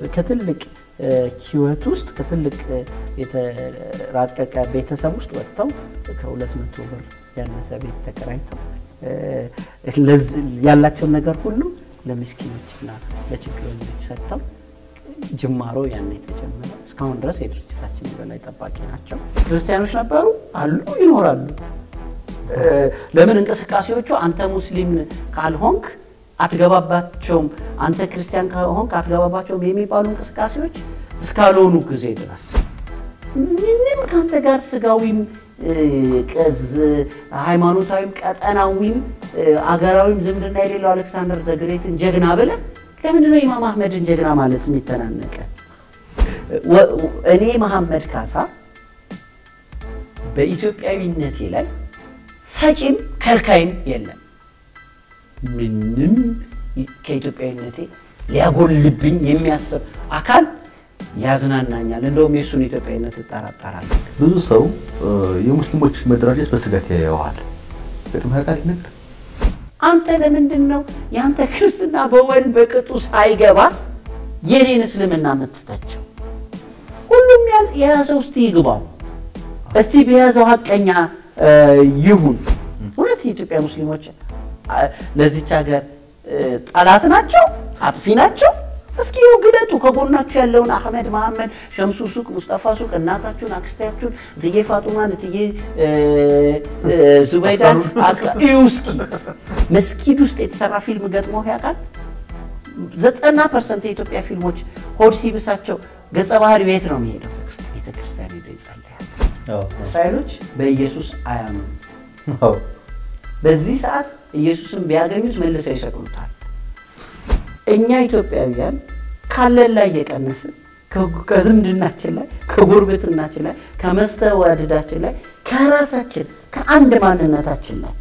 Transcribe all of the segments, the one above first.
ከትልቅ ህይወት ውስጥ ከትልቅ የተራቀቀ ቤተሰብ ውስጥ ወጥተው ከሁለት መቶ ብር ያነሰ ቤት ተከራይተው ያላቸውን ነገር ሁሉ ለምስኪኖችና ለችግረኞች ሰጥተው ጅማሮ ያን የተጀመረ እስካሁን ድረስ የድርጅታችን የበላይ ጠባቂ ናቸው። ክርስቲያኖች ነበሩ፣ አሉ፣ ይኖራሉ። ለምን እንቅስቃሴዎቹ አንተ ሙስሊም ካልሆንክ አትገባባቸውም፣ አንተ ክርስቲያን ካልሆንክ አትገባባቸውም የሚባሉ እንቅስቃሴዎች እስካልሆኑ ጊዜ ድረስ ምንም ከአንተ ጋር ስጋዊም ሃይማኖታዊም ቀጠናዊም አገራዊም ዝምድና የሌለው አሌክሳንደር ዘግሬትን ጀግና ብለህ ለምንድን ነው ኢማም አህመድን ጀግና ማለት የሚተናነቀ? እኔ መሐመድ ካሳ በኢትዮጵያዊነቴ ላይ ሰጪም ከልካይም የለም። ምንም ከኢትዮጵያዊነቴ ሊያጎልብኝ የሚያስብ አካል ያዝናናኛል። እንደውም የእሱን ኢትዮጵያዊነት እጠራጠራለሁ። ብዙ ሰው የሙስሊሞች መደራጀት በስጋት ያየዋል። ገጥሞ ያውቃል ነገር አንተ ለምንድን ነው የአንተ ክርስትና በወል በቅጡ ሳይገባ የኔን እስልምና የምትተቸው? ሁሉም የያዘው እስቲ ይግባው፣ እስቲ በያዘው ሀቀኛ ይሁን። እውነት የኢትዮጵያ ሙስሊሞች ለዚች ሀገር ጠላት ናቸው? አጥፊ ናቸው? እስኪ ይኸው ግለጡ። ከጎናችሁ ያለውን አህመድ መሐመድ፣ ሸምሱ ሱቅ፣ ሙስጠፋ ሱቅ፣ እናታችሁን፣ አክስታችሁን፣ እትዬ ፋጡማን፣ እትዬ ዙበይዳን እዩ እስኪ። መስጊድ ውስጥ የተሰራ ፊልም ገጥሞ ያውቃል? ዘጠና ፐርሰንት የኢትዮጵያ ፊልሞች ሆድ ሲብሳቸው ገጸ ባህሪ ቤት ነው የሚሄደው፣ ቤተክርስቲያን ሄዶ ይጸለያል። እስራኤሎች በኢየሱስ አያምኑ። በዚህ ሰዓት ኢየሱስን ቢያገኙት መልሰው ይሰቅሉታል። እኛ ኢትዮጵያውያን ካለን ላይ እየቀነስን ከዝምድናችን ላይ ከጉርብትናችን ላይ ከመስተዋድዳችን ላይ ከራሳችን ከአንድ ማንነታችን ላይ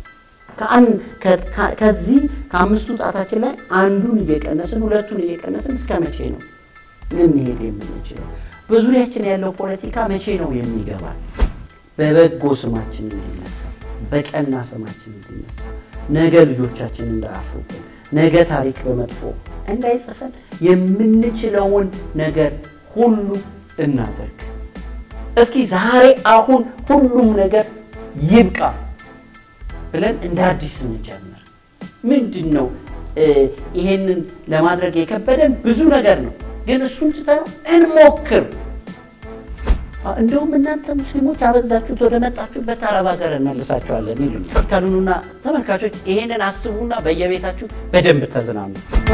ከዚህ ከአምስቱ ጣታችን ላይ አንዱን እየቀነስን ሁለቱን እየቀነስን እስከ መቼ ነው ልንሄድ የምንችለው? በዙሪያችን ያለው ፖለቲካ መቼ ነው የሚገባል? በበጎ ስማችን እንዲነሳ፣ በቀና ስማችን እንዲነሳ፣ ነገ ልጆቻችን እንዳያፍሩብን ነገ ታሪክ በመጥፎ እንዳይጽፈን የምንችለውን ነገር ሁሉ እናደርግ። እስኪ ዛሬ አሁን ሁሉም ነገር ይብቃ ብለን እንደ አዲስ እንጀምር። ምንድን ነው ይሄንን ለማድረግ የከበደን ብዙ ነገር ነው፣ ግን እሱን ትተነው እንሞክር። እንደውም እናንተ ሙስሊሞች አበዛችሁት፣ ወደ መጣችሁበት አረብ ሀገር እንመልሳችኋለን ይሉኛል። ካሉኑና ተመልካቾች ይሄንን አስቡና በየቤታችሁ በደንብ ተዝናኑ።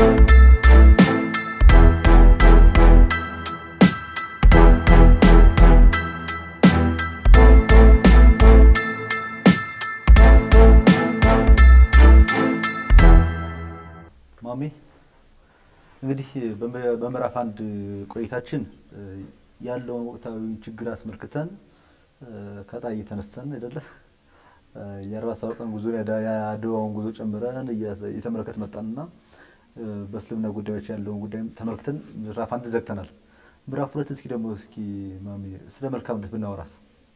ማሜ እንግዲህ በምዕራፍ አንድ ቆይታችን ያለውን ወቅታዊ ችግር አስመልክተን ከጣይ ተነስተን አይደለ የአርባ ሰባት ቀን ጉዞ የአድዋውን ጉዞ ጨምረን እየተመለከት መጣንና በእስልምና ጉዳዮች ያለውን ጉዳይ ተመልክተን ምዕራፍ አንድ ዘግተናል። ምዕራፍ ሁለት እስኪ ደግሞ እስኪ ማሚ ስለ መልካምነት ብናወራስ?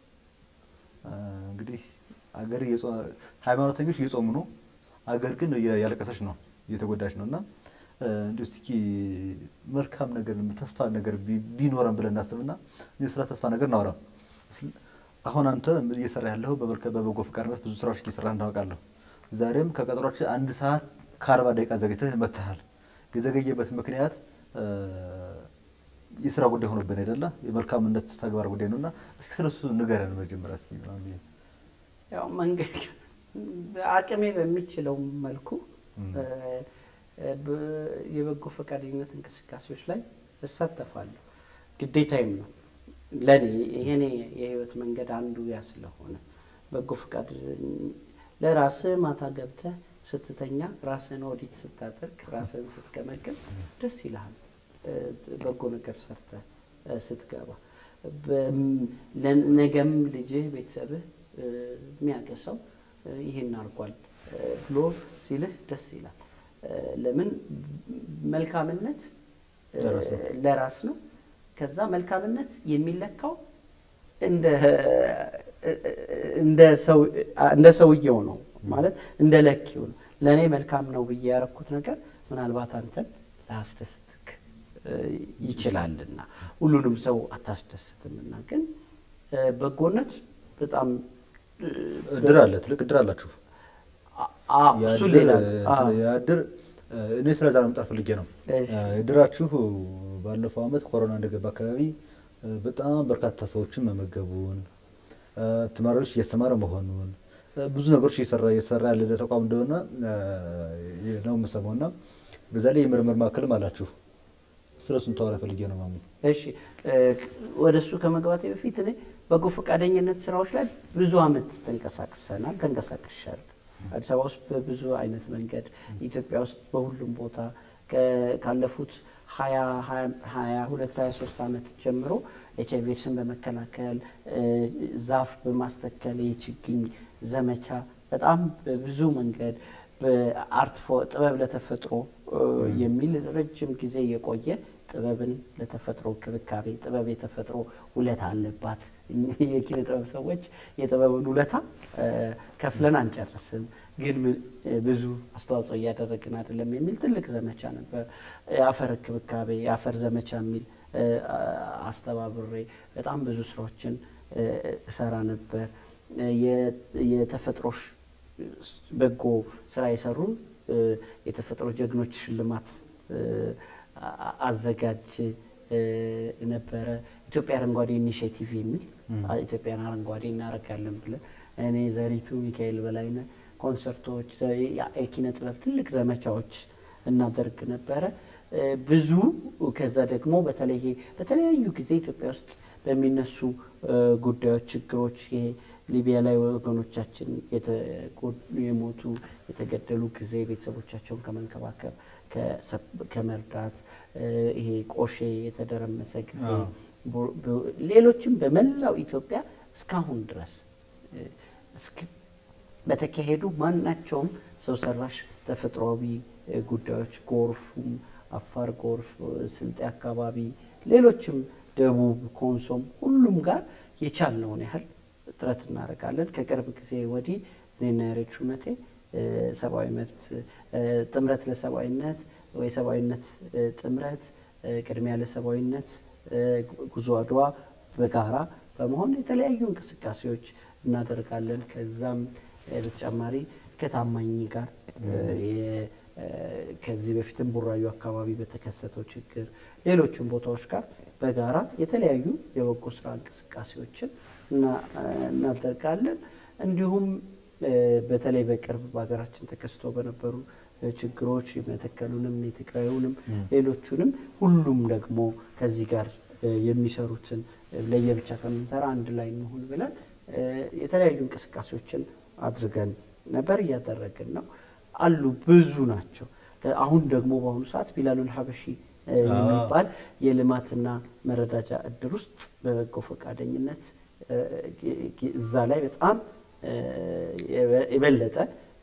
እንግዲህ አገር ሃይማኖተኞች እየጾሙ ነው፣ አገር ግን ያለቀሰች ነው እየተጎዳች ነው እና እንዲሁ እስኪ መልካም ነገር ተስፋ ነገር ቢኖረን ብለን እናስብና ስለ ተስፋ ነገር እናወራ። አሁን አንተ እየሰራ ያለው በበጎ ፈቃድነት ብዙ ስራዎች እየሰራ እናውቃለሁ። ዛሬም ከቀጠሯችን አንድ ሰዓት ከአርባ ደቂቃ ዘግይተህ መጥተሃል። የዘገየበት ምክንያት የስራ ጉዳይ ሆኖብን አይደለ? የመልካምነት ተግባር ጉዳይ ነው እና እስኪ ስለሱ ንገረን መጀመሪያ እስኪ። ያው መንገድ አቅሜ በሚችለው መልኩ የበጎ ፈቃደኝነት እንቅስቃሴዎች ላይ እሳተፋለሁ። ግዴታዬም ነው ለእኔ የኔ የህይወት መንገድ አንዱ ያ ስለሆነ በጎ ፈቃድ ለራስህ ማታ ገብተህ ስትተኛ ራስህን ኦዲት ስታደርግ ራስህን ስትገመግም ደስ ይልሃል። በጎ ነገር ሰርተህ ስትገባ ነገም ልጅህ ቤተሰብህ የሚያገሰው ይህን አድርጓል ብሎ ሲልህ ደስ ይላል። ለምን መልካምነት ለራስ ነው። ከዛ መልካምነት የሚለካው እንደ ሰውየው ነው ማለት እንደ ለኪው ነው። ለእኔ መልካም ነው ብዬ ያረኩት ነገር ምናልባት አንተን ላያስደስትክ ይችላልና ሁሉንም ሰው አታስደስትምና ግን እ፣ በጎነት በጣም እ፣ እድር አለ፣ ትልቅ እድር አላችሁ። አ- አ- እሱ የእድር- ሌላ እንትን የእድር እኔ ስለዛ ነው መጣር ፈልጌ ነው። እሺ። እድራችሁ ባለፈው ዓመት ኮሮና እንደገባ አካባቢ እ፣ በጣም በርካታ ሰዎችን መመገቡን እ፣ ተማሪዎች እያስተማረ መሆኑን እ፣ ብዙ ነገሮች እየሰራ እየሰራ ያለ ተቋም እንደሆነ እ፣ ነው የምሰማው እና በዛ ላይ የምርምር ማዕከልም አላችሁ። ስለሱን ታወራ ፈልጌ ነው ማሚ። እሺ እ፣ ወደ እሱ ከመግባቴ በፊት እኔ በጎ ፈቃደኝነት ስራዎች ላይ ብዙ አመት ተንቀሳቅሰናል ተንቀሳቅሻል። አዲስ አበባ ውስጥ በብዙ አይነት መንገድ ኢትዮጵያ ውስጥ በሁሉም ቦታ ከ- ካለፉት ሀያ ሀያ ሁለት ሀያ ሶስት አመት ጀምሮ ኤች አይቪ ኤድስን በመከላከል እ፣ ዛፍ በማስተከል የችግኝ ዘመቻ በጣም በብዙ መንገድ በአርት ፎ- ጥበብ ለተፈጥሮ እ፣ የሚል ረጅም ጊዜ የቆየ ጥበብን ለተፈጥሮ ክብካቤ ጥበብ የተፈጥሮ ውለታ አለባት። እኚህ የኪነ ጥበብ ሰዎች የጥበብን ውለታ እ፣ ከፍለን አንጨርስም፣ ግን ምን- እ፣ ብዙ አስተዋጽኦ እያደረግን አይደለም የሚል ትልቅ ዘመቻ ነበር። የአፈር ክብካቤ የአፈር ዘመቻ የሚል እ፣ አስተባብሬ በጣም ብዙ ስራዎችን እ፣ እሰራ ነበር። እ፣ የ- የተፈጥሮ ሽ- በጎ ስራ የሰሩ እ፣ የተፈጥሮ ጀግኖች ሽልማት እ፣ አ- አዘጋጅ እ፣ ነበረ። ኢትዮጵያ አረንጓዴ ኢኒሽቲቭ የሚል አ- ኢትዮጵያን አረንጓዴ እናደርጋለን ብለን እኔ ዘሪቱ ሚካኤል በላይነህ ኮንሰርቶች፣ የ- የኪነ ጥበብ ትልቅ ዘመቻዎች እናደርግ ነበረ። እ፣ ብዙ ከዛ ደግሞ በተለይ ይሄ በተለያዩ ጊዜ ኢትዮጵያ ውስጥ በሚነሱ እ፣ ጉዳዮች፣ ችግሮች ይሄ ሊቢያ ላይ ወገኖቻችን የተጎዱ የሞቱ የተገደሉ ጊዜ ቤተሰቦቻቸውን ከመንከባከብ ከሰብ- ከመርዳት እ፣ ይሄ ቆሼ የተደረመሰ ጊዜ አዎ። ቦ- ቦ- ሌሎችም በመላው ኢትዮጵያ እስካሁን ድረስ እ፣ እስክ- በተካሄዱ ማናቸውም ሰው ሰራሽ ተፈጥሯዊ እ፣ ጉዳዮች ጎርፉም፣ አፋር ጎርፍ፣ እ፣ ስልጤ አካባቢ፣ ሌሎችም ደቡብ፣ ኮንሶም ሁሉም ጋር የቻልነውን ያህል ጥረት እናደርጋለን። ከቅርብ ጊዜ ወዲህ እኔና ያሬድ ሹመቴ እ፣ ሰብአዊ መብት እ፣ ጥምረት ለሰብአዊነት ወይ ሰብአዊነት እ፣ ጥምረት እ፣ ቅድሚያ ለሰብአዊነት እ፣ ጉዞ አድዋ በጋራ በመሆን የተለያዩ እንቅስቃሴዎች እናደርጋለን። ከዛም እ፣ በተጨማሪ ከታማኝ ጋር እ፣ የ- እ፣ ከዚህ በፊትም ቡራዩ አካባቢ በተከሰተው ችግር ሌሎችም ቦታዎች ጋር በጋራ የተለያዩ የበጎ ስራ እንቅስቃሴዎችን እና- እናደርጋለን። እንዲሁም እ፣ በተለይ በቅርብ በሀገራችን ተከስቶ በነበሩ እ፣ ችግሮች የመተከሉንም የትግራዩንም ሌሎቹንም ሁሉም ደግሞ ከዚህ ጋር እ፣ የሚሰሩትን እ፣ ለየብቻ ከምንሰራ አንድ ላይ እንሁን ብለን እ፣ የተለያዩ እንቅስቃሴዎችን አድርገን ነበር፣ እያደረግን ነው አሉ። ብዙ ናቸው። ከ- አሁን ደግሞ በአሁኑ ሰዓት ቢላሉል ሀበሺ እ፣ የሚባል የልማትና መረዳጃ እድር ውስጥ በበጎ ፈቃደኝነት እ፣ ጊ- እዛ ላይ በጣም እ፣ የበ- የበለጠ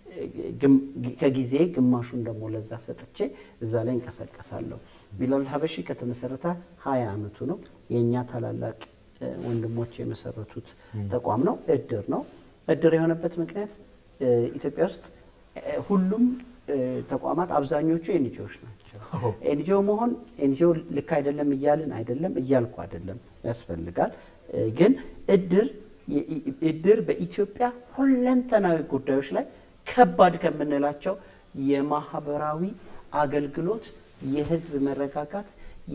ግም- ከጊዜ ግማሹን ደግሞ ለዛ ሰጥቼ እዛ ላይ እንቀሳቀሳለሁ። ቢላል ሀበሺ ከተመሰረተ ሀያ አመቱ ነው። የእኛ ታላላቅ እ፣ ወንድሞች የመሰረቱት ተቋም ነው። እድር ነው። እድር የሆነበት ምክንያት እ፣ ኢትዮጵያ ውስጥ እ፣ ሁሉም እ፣ ተቋማት አብዛኞቹ ኤንጂኦዎች ናቸው። ኤንጂኦ መሆን ኤንጂኦ ልክ አይደለም እያልን አይደለም እያልኩ አይደለም፣ ያስፈልጋል። እ፣ ግን እድር የ- ይ- እድር በኢትዮጵያ ሁለንተናዊ ጉዳዮች ላይ ከባድ ከምንላቸው የማህበራዊ አገልግሎት፣ የህዝብ መረጋጋት፣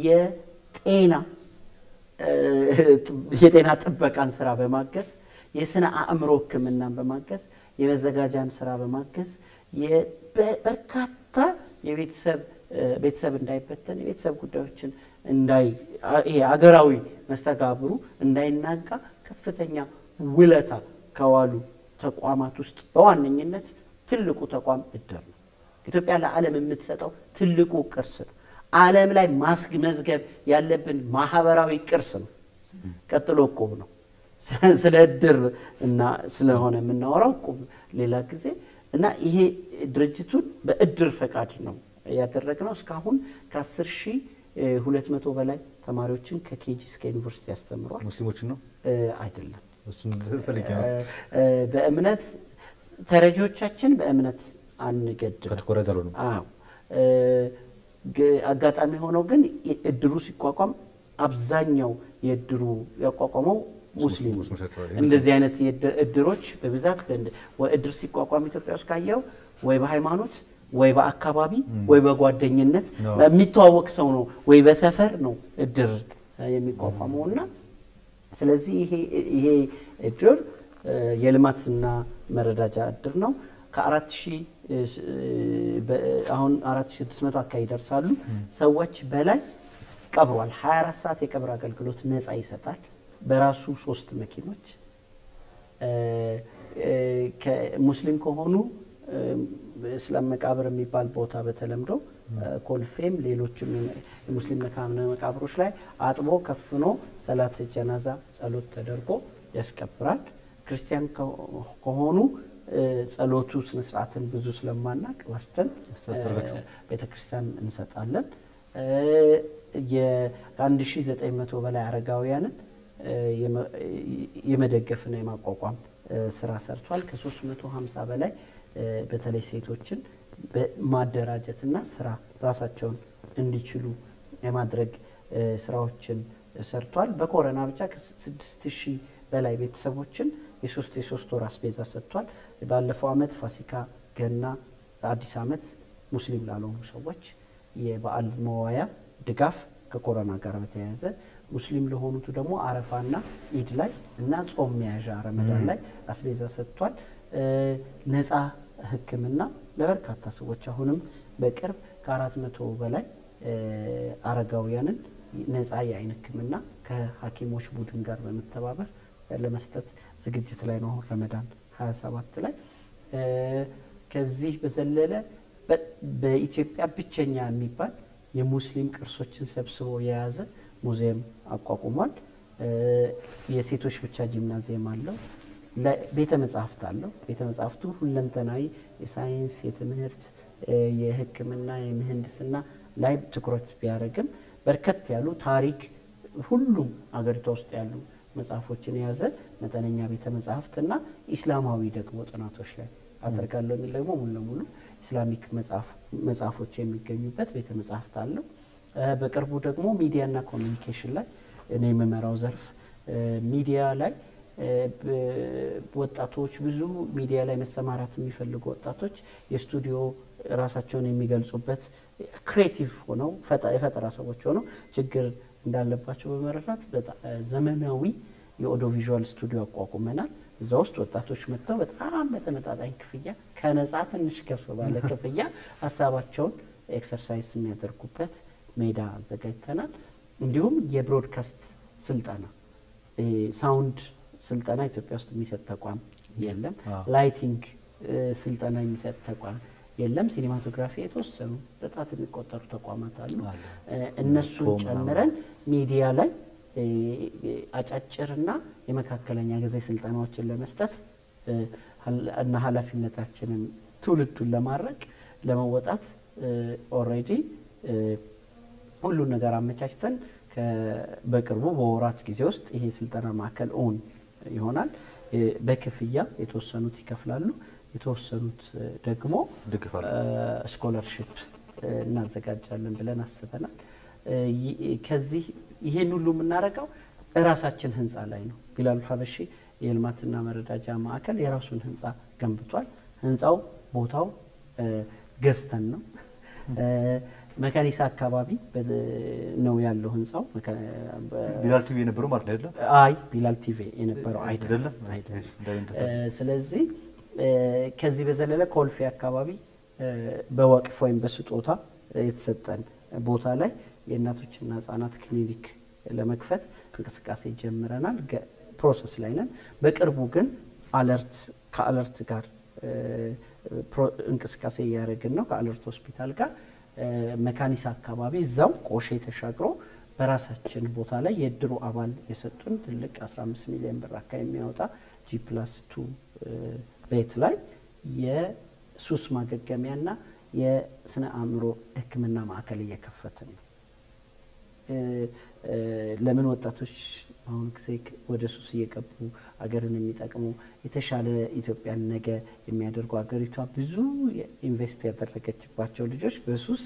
የጤና እ፣ የጤና ጥበቃን ስራ በማገዝ የስነ አእምሮ ሕክምናን በማገዝ የመዘጋጃን ስራ በማገዝ የ- በ- በርካታ የቤተሰብ እ፣ ቤተሰብ እንዳይበተን የቤተሰብ ጉዳዮችን እንዳይ አ- ይሄ አገራዊ መስተጋብሩ እንዳይናጋ ከፍተኛ ውለታ ከዋሉ ተቋማት ውስጥ በዋነኝነት ትልቁ ተቋም እድር ነው። ኢትዮጵያ ለዓለም የምትሰጠው ትልቁ ቅርስ ነው። ዓለም ላይ ማስመዝገብ ያለብን ማህበራዊ ቅርስ ነው። ቀጥሎ እቁብ ነው። ስለ እድር እና ስለሆነ የምናወራው እቁብ ሌላ ጊዜ እና ይሄ ድርጅቱን በእድር ፈቃድ ነው ያደረግነው። እስካሁን ከአስር ሺህ ሁለት መቶ በላይ ተማሪዎችን ከኬጂ እስከ ዩኒቨርሲቲ ያስተምሯል። ሙስሊሞችን ነው እ፣ አይደለም እሱን ፈልጌ ነው። እ፣ በእምነት ተረጂዎቻችን በእምነት አንገድም። ከትኮረት ያልሆኑ አዎ እ፣ ግ- አጋጣሚ ሆነው ግን የ- እድሩ ሲቋቋም አብዛኛው የእድሩ ያቋቋመው ሙስሊም ነው። ሙስሊሞች ናቸው። እንደዚህ አይነት የእድ- እድሮች በብዛት በእንድ- ወ- እድር ሲቋቋም ኢትዮጵያ ውስጥ ካየው ወይ በሃይማኖት ወይ በአካባቢ ወይ በጓደኝነት ነው። የሚተዋወቅ ሰው ነው ወይ በሰፈር ነው እድር እ፣ የሚቋቋመው እና ስለዚህ ይሄ ይሄ እድር እ፣ የልማትና መረዳጃ እድር ነው። ከአራት ሺህ እ፣ ስ- እ፣ በ- አሁን አራት ሺህ ስድስት መቶ አካባቢ ይደርሳሉ ሰዎች በላይ ቀብሯል። 24 ሰዓት የቀብር አገልግሎት ነፃ ይሰጣል። በራሱ ሶስት መኪኖች እ፣ እ፣ ከሙስሊም ከሆኑ እ፣ እስላም መቃብር የሚባል ቦታ በተለምዶ እ፣ ኮልፌም ሌሎችም የም- የሙስሊም መካነ መቃብሮች ላይ አጥቦ ከፍኖ ሰላት ጀናዛ ጸሎት ተደርጎ ያስቀብራል። ክርስቲያን ከሆ- ከሆኑ እ፣ ጸሎቱ ስነስርዓትን ብዙ ስለማናቅ ወስደን ያስተሰርጋችሁ? ቤተ ክርስቲያን እንሰጣለን። የ1900 በላይ አረጋውያንን እ፣ የመ- የመደገፍና የማቋቋም እ፣ ስራ ሰርቷል። ከ350 በላይ እ፣ በተለይ ሴቶችን በማደራጀትና ስራ ራሳቸውን እንዲችሉ የማድረግ እ፣ ስራዎችን ሰርቷል። በኮረና ብቻ ከ6000 በላይ ቤተሰቦችን የሶስት የሶስት ወር አስቤዛ ሰጥቷል። ባለፈው አመት ፋሲካ፣ ገና፣ አዲስ አመት ሙስሊም ላልሆኑ ሰዎች የበዓል መዋያ ድጋፍ ከኮሮና ጋር በተያያዘ ሙስሊም ለሆኑቱ ደግሞ አረፋና ኢድ ላይ እና ጾም መያዣ ረመዳን ላይ አስቤዛ ሰጥቷል። እ፣ ነፃ ሕክምና ለበርካታ ሰዎች አሁንም በቅርብ ከአራት መቶ በላይ እ፣ አረጋውያንን ነፃ የአይን ሕክምና ከሐኪሞች ቡድን ጋር በመተባበር ለመስጠት ዝግጅት ላይ ነው። አሁን ረመዳን 27 ላይ እ፣ ከዚህ በዘለለ በ- በኢትዮጵያ ብቸኛ የሚባል የሙስሊም ቅርሶችን ሰብስቦ የያዘ ሙዚየም አቋቁሟል። እ፣ የሴቶች ብቻ ጂምናዚየም አለው። ለ- ቤተ መጻሕፍት አለው። ቤተ መጻሕፍቱ ሁለንተናዊ የሳይንስ፣ የትምህርት፣ እ፣ የሕክምና፣ የምህንድስና ላይ ትኩረት ቢያደርግም በርከት ያሉ ታሪክ ሁሉም አገሪቷ ውስጥ ያሉ መጽሐፎችን የያዘ መጠነኛ ቤተ መጻሕፍትና ኢስላማዊ ደግሞ ጥናቶች ላይ አደርጋለሁ የሚል ደግሞ ሙሉ ለሙሉ ኢስላሚክ መጽሐፍ- መጽሐፎች የሚገኙበት ቤተ መጻሕፍት አለው። እ፣ በቅርቡ ደግሞ ሚዲያና ኮሚኒኬሽን ላይ እኔ የምመራው ዘርፍ እ፣ ሚዲያ ላይ እ፣ በ- ወጣቶች ብዙ ሚዲያ ላይ መሰማራት የሚፈልጉ ወጣቶች የስቱዲዮ ራሳቸውን የሚገልጹበት ክሬቲቭ ሆነው ፈጠ- የፈጠራ ሰዎች ሆነው ችግር እንዳለባቸው በመረዳት በጣም ዘመናዊ የኦዲዮ ቪዥዋል ስቱዲዮ አቋቁመናል። እዛ ውስጥ ወጣቶች መጥተው በጣም በተመጣጣኝ ክፍያ ከነጻ ትንሽ ከፍ ባለ ክፍያ ሀሳባቸውን ኤክሰርሳይዝ የሚያደርጉበት ሜዳ አዘጋጅተናል። እንዲሁም የብሮድካስት ስልጠና ይሄ ሳውንድ ስልጠና ኢትዮጵያ ውስጥ የሚሰጥ ተቋም የለም። አዎ። ላይቲንግ እ፣ ስልጠና የሚሰጥ ተቋም የለም። ሲኒማቶግራፊ የተወሰኑ በጣት የሚቆጠሩ ተቋማት አሉ። አሉ። እ፣ እነሱን ቶም ምናምን። ጨምረን ሚዲያ ላይ እ፣ አጫጭርና የመካከለኛ ጊዜ ስልጠናዎችን ለመስጠት እ፣ ሀል- እና ኃላፊነታችንን ትውልዱን ለማድረግ ለመወጣት ኦልሬዲ ሁሉን ነገር አመቻችተን ከ- በቅርቡ በወራት ጊዜ ውስጥ ይሄ ስልጠና ማዕከል ኦን ይሆናል። እ፣ በክፍያ የተወሰኑት ይከፍላሉ፣ የተወሰኑት እ፣ ደግሞ ድግፋል ስኮለርሽፕ እናዘጋጃለን ብለን አስበናል። እ፣ ይ- ከዚህ ይሄን ሁሉ የምናደርገው እራሳችን ህንፃ ላይ ነው። ቢላሉ ሀበሺ የልማትና መረዳጃ ማዕከል የራሱን ህንፃ ገንብቷል። ህንፃው ቦታው እ፣ ገዝተን ነው። እ፣ መካኒሳ አካባቢ በ- ነው ያለው ህንፃው። መካ- በ- ቢላል ቲቪ የነበረው ማለት ነው አይደለም? አይ ቢላል ቲቪ የነበረው አይደለም አይደለም? አይደለም። እንዳይሆን እ፣ ስለዚህ እ፣ ከዚህ በዘለለ ኮልፌ አካባቢ እ፣ በወቅፍ ወይም በስጦታ የተሰጠን ቦታ ላይ የእናቶችና ህጻናት ክሊኒክ ለመክፈት እንቅስቃሴ ጀምረናል። ገ- ፕሮሰስ ላይ ነን። በቅርቡ ግን አለርት ከአለርት ጋር እ፣ ፕሮ- እንቅስቃሴ እያደረግን ነው። ከአለርት ሆስፒታል ጋር እ፣ መካኒሳ አካባቢ እዛው ቆሼ ተሻግሮ በራሳችን ቦታ ላይ የእድሩ አባል የሰጡን ትልቅ 15 ሚሊዮን ብር አካባቢ የሚያወጣ ጂ ፕላስ ቱ ቤት ላይ የሱስ ማገገሚያና የስነ አእምሮ ሕክምና ማዕከል እየከፈትን ነው። እ፣ እ፣ ለምን ወጣቶች በአሁኑ ጊዜ ክ- ወደ ሱስ እየገቡ አገርን የሚጠቅሙ የተሻለ ኢትዮጵያን ነገ የሚያደርጉ አገሪቷ ብዙ ኢንቨስት ያደረገችባቸው ልጆች በሱስ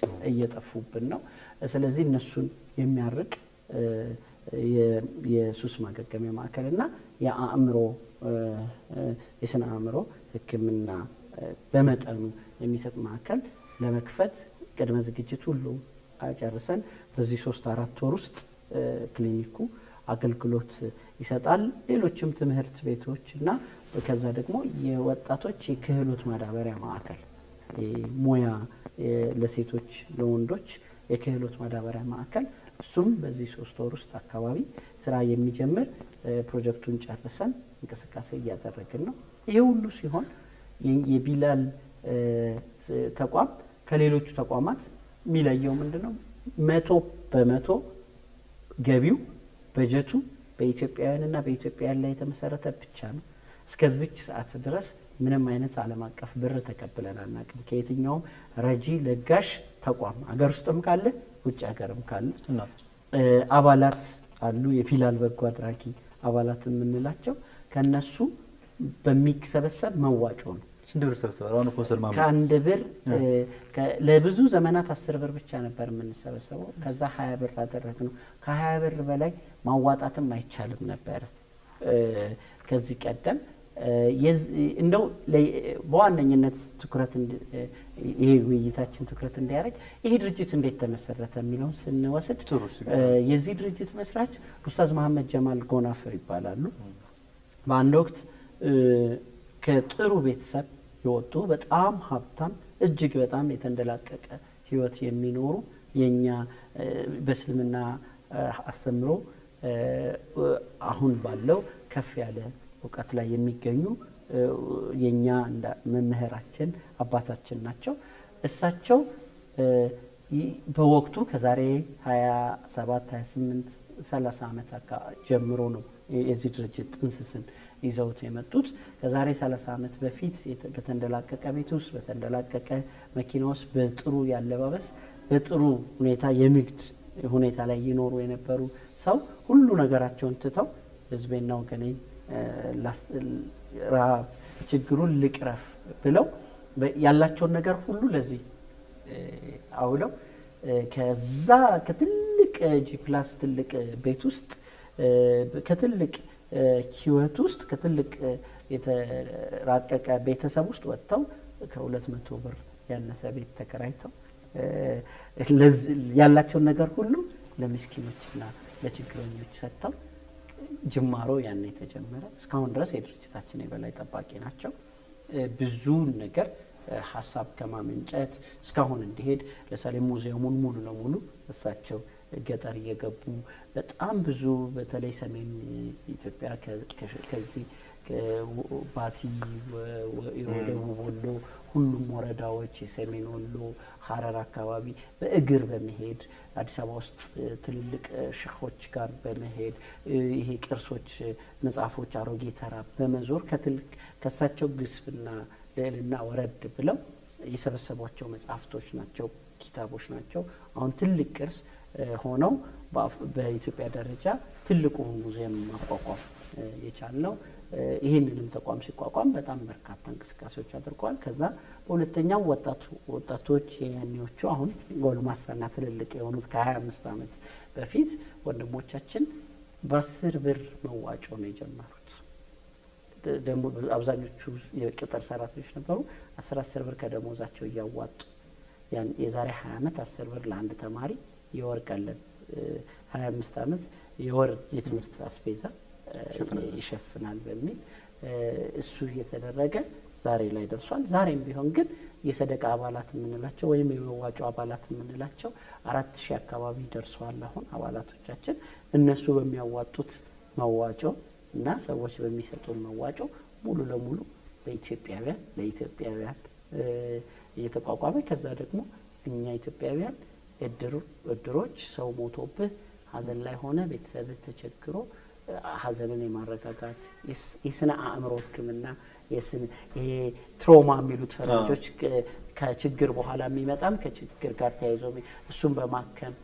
እየጠፉብን ነው። ስለዚህ እነሱን የሚያርቅ የ- የሱስ ማገገሚያ ማዕከል እና የአእምሮ የስነ አእምሮ ሕክምና በመጠኑ የሚሰጥ ማዕከል ለመክፈት ቅድመ ዝግጅት ሁሉ ጨርሰን በዚህ ሶስት አራት ወር ውስጥ ክሊኒኩ አገልግሎት ይሰጣል። ሌሎችም ትምህርት ቤቶች እና ከዛ ደግሞ የወጣቶች የክህሎት ማዳበሪያ ማዕከል ሙያ ለሴቶች ለወንዶች የክህሎት ማዳበሪያ ማዕከል እሱም በዚህ ሶስት ወር ውስጥ አካባቢ ስራ የሚጀምር ፕሮጀክቱን ጨርሰን እንቅስቃሴ እያደረግን ነው። ይሄ ሁሉ ሲሆን የቢላል ተቋም ከሌሎቹ ተቋማት የሚለየው ምንድን ነው? መቶ በመቶ ገቢው በጀቱ በኢትዮጵያውያንና በኢትዮጵያውያን ላይ የተመሰረተ ብቻ ነው። እስከዚች ሰዓት ድረስ ምንም አይነት ዓለም አቀፍ ብር ተቀብለን አናውቅም። ከየትኛውም ረጂ ለጋሽ ተቋም ሀገር ውስጥም ካለ ውጭ ሀገርም ካለ አባላት አሉ። የቢላል በጎ አድራጊ አባላት የምንላቸው ከነሱ በሚሰበሰብ መዋጮ ነው። ስንት ብር ሰብስባል? አሁን ኮንሰል ማማ ከአንድ ብር ለብዙ ዘመናት አስር ብር ብቻ ነበር የምንሰበሰበው። ከዛ ሀያ ብር አደረግ ነው። ከሀያ ብር በላይ ማዋጣትም አይቻልም ነበረ ከዚህ ቀደም እንደው በዋነኝነት ትኩረት ይሄ ውይይታችን ትኩረት እንዲያደርግ ይሄ ድርጅት እንዴት ተመሰረተ የሚለውን ስንወስድ የዚህ ድርጅት መስራች ኡስታዝ መሀመድ ጀማል ጎናፍር ይባላሉ። በአንድ ወቅት ከጥሩ ቤተሰብ የወጡ በጣም ሀብታም እጅግ በጣም የተንደላቀቀ ህይወት የሚኖሩ የእኛ በእስልምና አስተምሮ አሁን ባለው ከፍ ያለ እውቀት ላይ የሚገኙ የእኛ መምህራችን አባታችን ናቸው። እሳቸው በወቅቱ ከዛሬ 27 28 30 ዓመት ጀምሮ ነው የዚህ ድርጅት ጥንስስን ይዘውት የመጡት። ከዛሬ 30 ዓመት በፊት በተንደላቀቀ ቤት ውስጥ በተንደላቀቀ መኪና ውስጥ በጥሩ ያለባበስ በጥሩ ሁኔታ የንግድ ሁኔታ ላይ ይኖሩ የነበሩ ሰው ሁሉ ነገራቸውን ትተው ህዝቤና ወገኔ ረሃብ ችግሩን ልቅረፍ ብለው ያላቸውን ነገር ሁሉ ለዚህ አውለው ከዛ ከትልቅ ጂ ፕላስ ትልቅ ቤት ውስጥ ከትልቅ ህይወት ውስጥ ከትልቅ የተራቀቀ ቤተሰብ ውስጥ ወጥተው ከሁለት መቶ ብር ያነሰ ቤት ተከራይተው ያላቸውን ነገር ሁሉ ለምስኪኖችና ለችግረኞች ሰጥተው ጅማሮ ያን የተጀመረ እስካሁን ድረስ የድርጅታችን የበላይ ጠባቂ ናቸው። ብዙ ነገር ሀሳብ ከማመንጨት እስካሁን እንዲሄድ ለምሳሌ ሙዚየሙን ሙሉ ለሙሉ እሳቸው ገጠር እየገቡ በጣም ብዙ በተለይ ሰሜን ኢትዮጵያ ከዚህ ባቲ፣ ደቡብ ወሎ ሁሉም ወረዳዎች የሰሜን ወሎ ሀረር አካባቢ በእግር በመሄድ አዲስ አበባ ውስጥ ትልልቅ ሸኾች ጋር በመሄድ ይሄ ቅርሶች፣ መጽሐፎች አሮጌ ተራ በመዞር ከትልቅ ከእሳቸው ግስብና ልዕልና ወረድ ብለው የሰበሰቧቸው መጽሐፍቶች ናቸው፣ ኪታቦች ናቸው። አሁን ትልቅ ቅርስ ሆነው በኢትዮጵያ ደረጃ ትልቁ ሙዚየም ማቋቋም የቻልነው ይህንንም ተቋም ሲቋቋም በጣም በርካታ እንቅስቃሴዎች አድርገዋል። ከዛ በሁለተኛው ወጣቶች የያኔዎቹ አሁን ጎልማሳና ትልልቅ የሆኑት ከሀያ አምስት ዓመት በፊት ወንድሞቻችን በአስር ብር መዋጮ ነው የጀመሩት። ደግሞ አብዛኞቹ የቅጥር ሰራተኞች ነበሩ። አስር አስር ብር ከደሞዛቸው እያዋጡ የዛሬ ሀያ ዓመት አስር ብር ለአንድ ተማሪ የወር ቀለብ ሀያ አምስት ዓመት የወር የትምህርት አስቤዛ ይሸፍናል በሚል እሱ እየተደረገ ዛሬ ላይ ደርሷል። ዛሬም ቢሆን ግን የሰደቃ አባላት የምንላቸው ወይም የመዋጮ አባላት የምንላቸው አራት ሺህ አካባቢ ደርሰዋል። አሁን አባላቶቻችን እነሱ በሚያዋጡት መዋጮ እና ሰዎች በሚሰጡን መዋጮ ሙሉ ለሙሉ በኢትዮጵያውያን ለኢትዮጵያውያን እየተቋቋመ ከዛ ደግሞ እኛ ኢትዮጵያውያን እድሮች ሰው ሞቶብህ ሀዘን ላይ ሆነ ቤተሰብህ ተቸግሮ ሀዘንን የማረጋጋት የስነ አእምሮ ሕክምና ይሄ ትሮማ የሚሉት ፈረንጆች ከችግር በኋላ የሚመጣም ከችግር ጋር ተያይዞ እሱን በማከም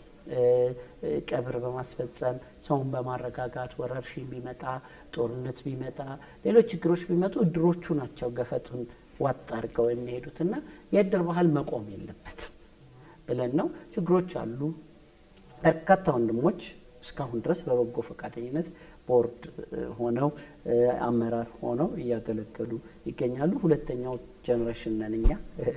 ቀብር በማስፈጸም ሰውን በማረጋጋት ወረርሽኝ ቢመጣ ጦርነት ቢመጣ ሌሎች ችግሮች ቢመጡ እድሮቹ ናቸው ገፈቱን ዋጥ አድርገው የሚሄዱትና የእድር ባህል መቆም የለበትም። ብለን ነው። ችግሮች አሉ። በርካታ ወንድሞች እስካሁን ድረስ በበጎ ፈቃደኝነት ቦርድ ሆነው አመራር ሆነው እያገለገሉ ይገኛሉ። ሁለተኛው ጀኔሬሽን ነን እኛ።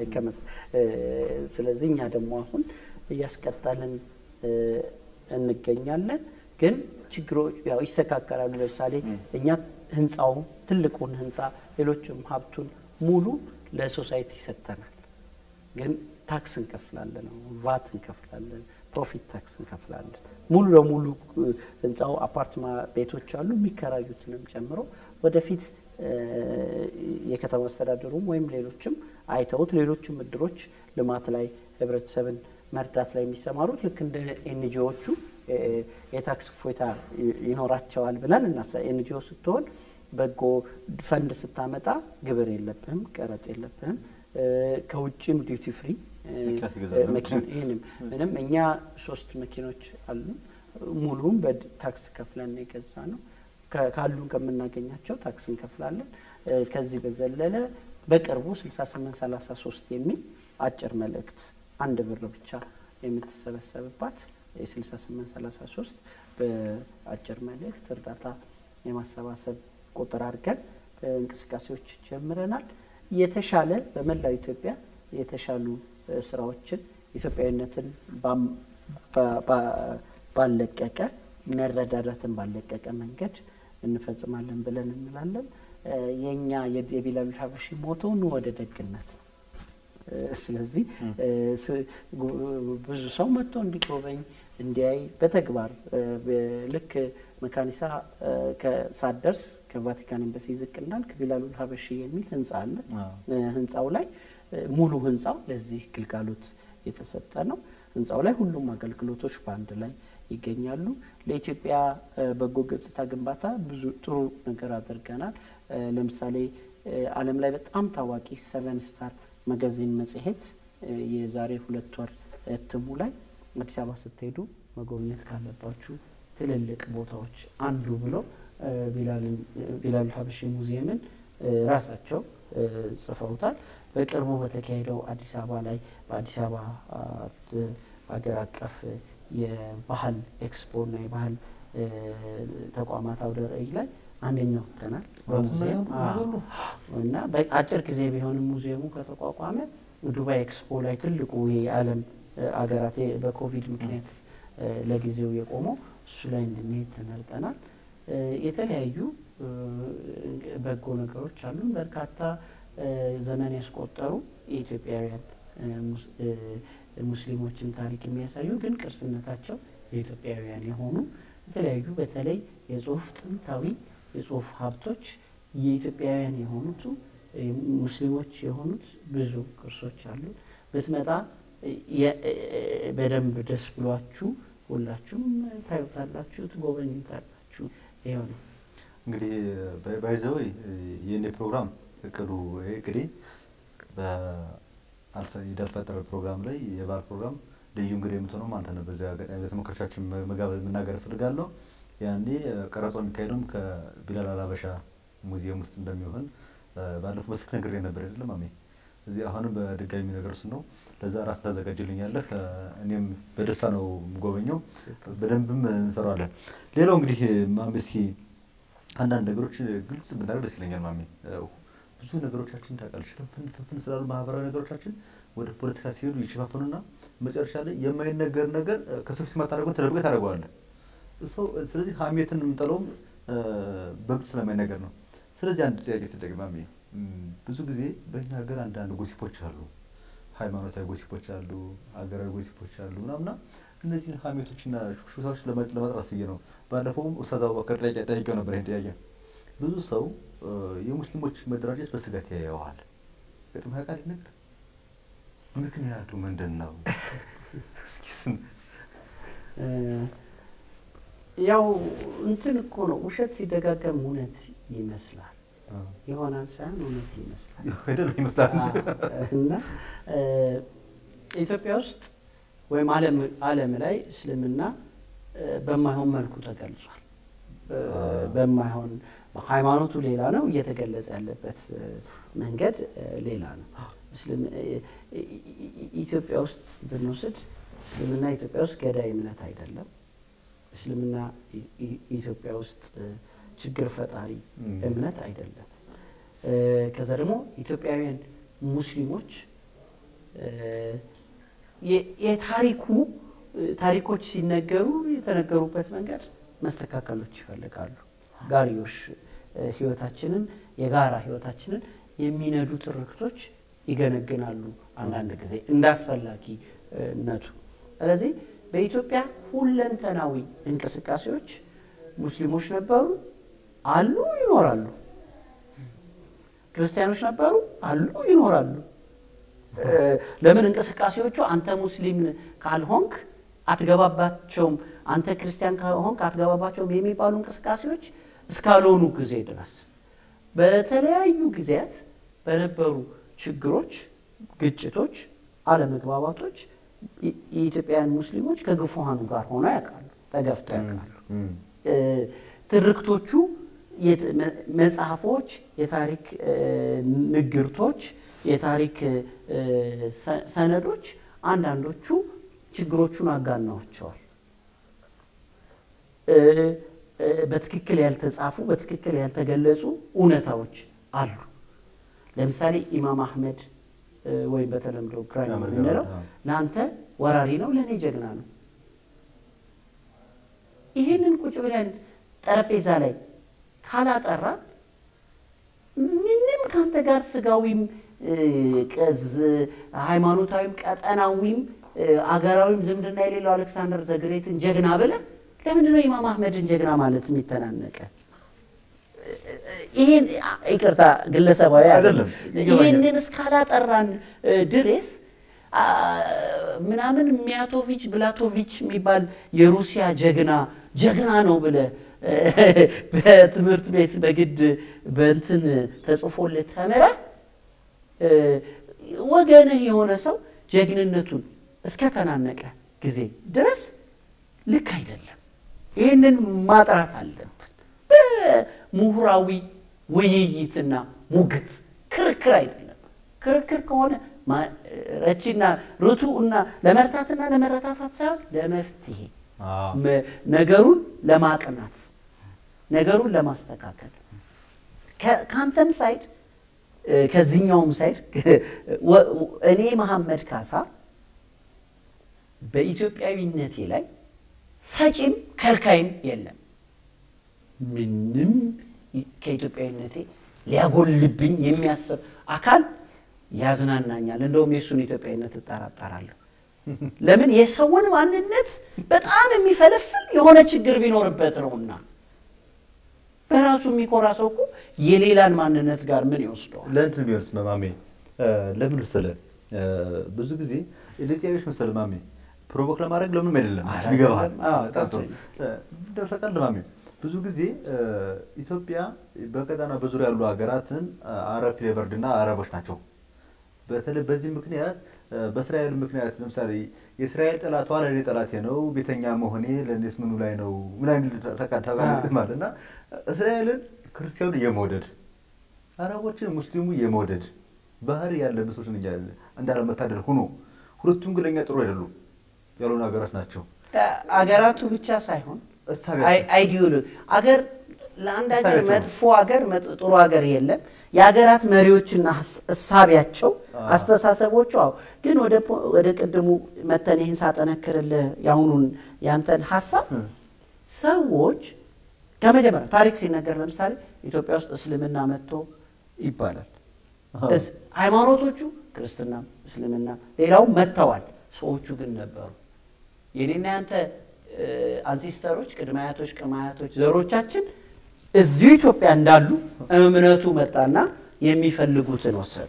ስለዚህ እኛ ደግሞ አሁን እያስቀጠልን እንገኛለን። ግን ችግሮች ያው ይስተካከላሉ። ለምሳሌ እኛ ህንፃው ትልቁን ህንፃ ሌሎችም ሀብቱን ሙሉ ለሶሳይቲ ሰጥተናል። ግን ታክስ እንከፍላለን፣ ቫት እንከፍላለን፣ ፕሮፊት ታክስ እንከፍላለን። ሙሉ ለሙሉ ህንፃው አፓርትማ ቤቶች አሉ የሚከራዩትንም ጨምሮ ወደፊት የከተማ አስተዳደሩም ወይም ሌሎችም አይተውት ሌሎችም እድሮች ልማት ላይ ህብረተሰብን መርዳት ላይ የሚሰማሩት ልክ እንደ ኤንጂዎቹ የታክስ እፎይታ ይኖራቸዋል ብለን እናሳ ኤንጂኦ ስትሆን በጎ ፈንድ ስታመጣ ግብር የለብህም፣ ቀረጥ የለብህም። ከውጭም ዲዩቲ ፍሪ ይህንም ምንም እኛ ሶስት መኪኖች አሉ ሙሉም በታክስ ከፍለን የገዛ ነው። ካሉን ከምናገኛቸው ታክስ እንከፍላለን። ከዚህ በዘለለ በቅርቡ 6833 የሚል አጭር መልእክት አንድ ብር ብቻ የምትሰበሰብባት የ6833 በአጭር መልእክት እርዳታ የማሰባሰብ ቁጥር አድርገን እንቅስቃሴዎች ጀምረናል። የተሻለ በመላው ኢትዮጵያ የተሻሉ ስራዎችን ኢትዮጵያዊነትን ባለቀቀ መረዳዳትን ባለቀቀ መንገድ እንፈጽማለን ብለን እንላለን። የእኛ የቢላል ሀበሺ ሞቶ ኑ ወደ ደግነት ነው። ስለዚህ ብዙ ሰው መጥቶ እንዲጎበኝ እንዲያይ በተግባር ልክ መካኒሳ ሳትደርስ ከቫቲካን ኤምባሲ ዝቅ እንዳልክ ቢላሉል ሀበሺ የሚል ህንፃ አለ። ህንፃው ላይ ሙሉ ህንፃው ለዚህ ግልጋሎት የተሰጠ ነው። ህንፃው ላይ ሁሉም አገልግሎቶች በአንድ ላይ ይገኛሉ። ለኢትዮጵያ በጎ ገጽታ ግንባታ ብዙ ጥሩ ነገር አድርገናል። ለምሳሌ ዓለም ላይ በጣም ታዋቂ ሰቨን ስታር መጋዚን መጽሔት የዛሬ ሁለት ወር እትሙ ላይ አዲስ አበባ ስትሄዱ መጎብኘት ካለባችሁ ትልልቅ ቦታዎች አንዱ ብሎ ቢላል ሀበሺ ሙዚየምን ራሳቸው ጽፈውታል። በቅርቡ በተካሄደው አዲስ አበባ ላይ በአዲስ አበባ ሀገር አቀፍ የባህል ኤክስፖ እና የባህል ተቋማት አውደ ርዕይ ላይ አንደኛው ወጥተናል በሙዚየም እና በአጭር ጊዜ ቢሆንም ሙዚየሙ ከተቋቋመ ዱባይ ኤክስፖ ላይ ትልቁ ይሄ የዓለም አገራት በኮቪድ ምክንያት ለጊዜው የቆመው እሱ ላይ እንድንሄድ ተመርጠናል። የተለያዩ በጎ ነገሮች አሉን። በርካታ ዘመን ያስቆጠሩ የኢትዮጵያውያን ሙስሊሞችን ታሪክ የሚያሳዩ ግን ቅርስነታቸው የኢትዮጵያውያን የሆኑ የተለያዩ በተለይ የጽሁፍ ጥንታዊ የጽሁፍ ሀብቶች የኢትዮጵያውያን የሆኑት ሙስሊሞች የሆኑት ብዙ ቅርሶች አሉ። ብትመጣ በደንብ ደስ ብሏችሁ ሁላችሁም ታዩታላችሁ፣ ትጎበኙታላችሁ። ይኸው ነው እንግዲህ ባይዘው የእኔ ፕሮግራም እቅዱ እቅዴ የደፈጠረ ፕሮግራም ላይ የባህል ፕሮግራም ልዩ እንግዲህ የምትሆነው አንተ ነህ። በዚያ አጋጣሚ ለተመልካቾቻችን መናገር እፈልጋለሁ። ያኔ ቀረጻው የሚካሄደውም ከቢላል አልሀበሻ ሙዚየም ውስጥ እንደሚሆን ባለፈው በስልክ ነግሬ ነበር አይደለም ማሜ? እዚህ አሁንም በድጋሚ ነገር እሱ ነው። ለዛ ራስ ታዘጋጅልኛለህ። እኔም በደስታ ነው የምጎበኘው። በደንብም እንሰራዋለን። ሌላው እንግዲህ ማሜ እስኪ አንዳንድ ነገሮች ግልጽ ብናደርግ ደስ ይለኛል ማሜ። ብዙ ነገሮቻችን ታውቃለች ፍንፍን ፍንፍን ስላሉ ማህበራዊ ነገሮቻችን ወደ ፖለቲካ ሲሄዱ ይሸፋፈኑና መጨረሻ ላይ የማይነገር ነገር ከሰው ፊት የማታደርገውን ተደብቀህ ታደርገዋለህ። ሰው ስለዚህ ሀሜትን የምንጠለውም በግልጽ ስለማይነገር ነው። ስለዚህ አንድ ጥያቄ ስጠይቅ ማሜ ብዙ ጊዜ በእኛ ሀገር አንዳንድ ጎሲፖች አሉ፣ ሃይማኖታዊ ጎሲፖች አሉ፣ ሀገራዊ ጎሲፖች አሉ ምናምና እነዚህን ሀሜቶችና ሹክሹክታዎች ለመጥራት ብዬ ነው። ባለፈውም ኡስታዝ አቡበከር ጥያቄ ጠይቄው ነበር። ይህን ጥያቄ ብዙ ሰው የሙስሊሞች መደራጀት በስጋት ያየዋል። ገጥሞ ያውቃል ነገር ምክንያቱ ምንድን ነው? እስኪ ስም ያው እንትን እኮ ነው ውሸት ሲደጋገም እውነት ይመስላል ይሆናል ሳይሆን እውነት ይመስላል አይደል ይመስላል። እና ኢትዮጵያ ውስጥ ወይም ዓለም ላይ እስልምና በማይሆን መልኩ ተገልጿል። በማይሆን ሃይማኖቱ ሌላ ነው፣ እየተገለጸ ያለበት መንገድ ሌላ ነው። ኢትዮጵያ ውስጥ ብንወስድ እስልምና ኢትዮጵያ ውስጥ ገዳይ እምነት አይደለም። እስልምና ኢትዮጵያ ውስጥ ችግር ፈጣሪ እምነት አይደለም። ከዛ ደግሞ ኢትዮጵያውያን ሙስሊሞች የታሪኩ ታሪኮች ሲነገሩ የተነገሩበት መንገድ መስተካከሎች ይፈልጋሉ። ጋሪዮሽ ህይወታችንን የጋራ ህይወታችንን የሚነዱ ትርክቶች ይገነግናሉ አንዳንድ ጊዜ እንደ አስፈላጊነቱ። ስለዚህ በኢትዮጵያ ሁለንተናዊ እንቅስቃሴዎች ሙስሊሞች ነበሩ፣ አሉ፣ ይኖራሉ። ክርስቲያኖች ነበሩ፣ አሉ፣ ይኖራሉ። ለምን እንቅስቃሴዎቹ አንተ ሙስሊም ካልሆንክ አትገባባቸውም፣ አንተ ክርስቲያን ካልሆንክ አትገባባቸውም የሚባሉ እንቅስቃሴዎች እስካልሆኑ ጊዜ ድረስ በተለያዩ ጊዜያት በነበሩ ችግሮች፣ ግጭቶች፣ አለመግባባቶች የኢትዮጵያውያን ሙስሊሞች ከግፉሃኑ ጋር ሆነው ያውቃሉ፣ ተገፍተው ያውቃሉ። ትርክቶቹ፣ መጽሐፎች፣ የታሪክ ንግርቶች፣ የታሪክ ሰነዶች አንዳንዶቹ ችግሮቹን አጋናቸዋል። በትክክል ያልተጻፉ በትክክል ያልተገለጹ እውነታዎች አሉ። ለምሳሌ ኢማም አህመድ ወይም በተለምዶ ግራኝ የምንለው ለአንተ ወራሪ ነው፣ ለእኔ ጀግና ነው። ይህንን ቁጭ ብለን ጠረጴዛ ላይ ካላጠራን ምንም ከአንተ ጋር ስጋዊም ቅዝ ሃይማኖታዊም ቀጠናዊም አገራዊም ዝምድና የሌለው አሌክሳንደር ዘግሬትን ጀግና ብለን ለምንድን ነው ኢማም አህመድን ጀግና ማለት የሚተናነቀ? ይሄን ይቅርታ ግለሰባዊ አይደለም። ይሄንን እስካላጠራን ድሬስ ምናምን ሚያቶቪች ብላቶቪች የሚባል የሩሲያ ጀግና ጀግና ነው ብለ በትምህርት ቤት በግድ በእንትን ተጽፎልህ ተምረህ ወገንህ የሆነ ሰው ጀግንነቱን እስከተናነቀ ጊዜ ድረስ ልክ አይደለም። ይህንን ማጥራት አለብን። በምሁራዊ ውይይትና ሙግት ክርክር አይደለም። ክርክር ከሆነ ረቺና ርቱ እና ለመርታትና ለመረታታት ሳይሆን ለመፍትሄ ነገሩን ለማቅናት ነገሩን ለማስተካከል ከአንተም ሳይድ ከዚህኛውም ሳይድ እኔ መሐመድ ካሳ በኢትዮጵያዊነቴ ላይ ሰጪም ከልካይም የለም። ምንም ከኢትዮጵያዊነቴ ሊያጎልብኝ የሚያስብ አካል ያዝናናኛል። እንደውም የእሱን ኢትዮጵያዊነት እጠራጠራለሁ። ለምን የሰውን ማንነት በጣም የሚፈለፍል የሆነ ችግር ቢኖርበት ነውና። በራሱ የሚኮራ ሰው እኮ የሌላን ማንነት ጋር ምን ይወስደዋል? ለእንትን ቢሆንስ መማሜ ለምን መሰለህ ብዙ ጊዜ ለዚያዎች መሰለህ ማሜ ፕሮቮክ ለማድረግ ለምንም አይደለም ይገባሃል። በጣም ጥሩ ደርሰቃል ማሜ ብዙ ጊዜ ኢትዮጵያ በቀጠና በዙሪያ ያሉ ሀገራትን አረብ ፍሌቨርድ እና አረቦች ናቸው። በተለይ በዚህ ምክንያት በእስራኤል ምክንያት ለምሳሌ የእስራኤል ጠላቷ ለእኔ ጠላቴ ነው፣ ቤተኛ መሆኔ ለእኔስ ምኑ ላይ ነው ምናምን ተቃታቃት ማለት እና እስራኤልን ክርስቲያኑ የመውደድ አረቦችን ሙስሊሙ የመውደድ ባህሪ ያለብን ሰዎች እንዳለመታደል ሆኖ ሁለቱም ግን ለእኛ ጥሩ አይደሉም ያልሆኑ ሀገራት ናቸው። አገራቱ ብቻ ሳይሆን አይዲዮሎጂ አገር ለአንድ ሀገር መጥፎ ሀገር ጥሩ ሀገር የለም። የሀገራት መሪዎችና እሳቢያቸው አስተሳሰቦቹ አዎ። ግን ወደ ቅድሙ መተን ይህን ሳጠነክርልህ የአሁኑን ያንተን ሀሳብ ሰዎች ከመጀመሪያ ታሪክ ሲነገር ለምሳሌ ኢትዮጵያ ውስጥ እስልምና መጥቶ ይባላል። ሃይማኖቶቹ ክርስትና፣ እስልምና ሌላው መጥተዋል። ሰዎቹ ግን ነበሩ። የኔና ያንተ አንሲስተሮች ቅድመ አያቶች ቅድመ አያቶች ዘሮቻችን እዚሁ ኢትዮጵያ እንዳሉ እምነቱ መጣና የሚፈልጉትን ወሰዱ።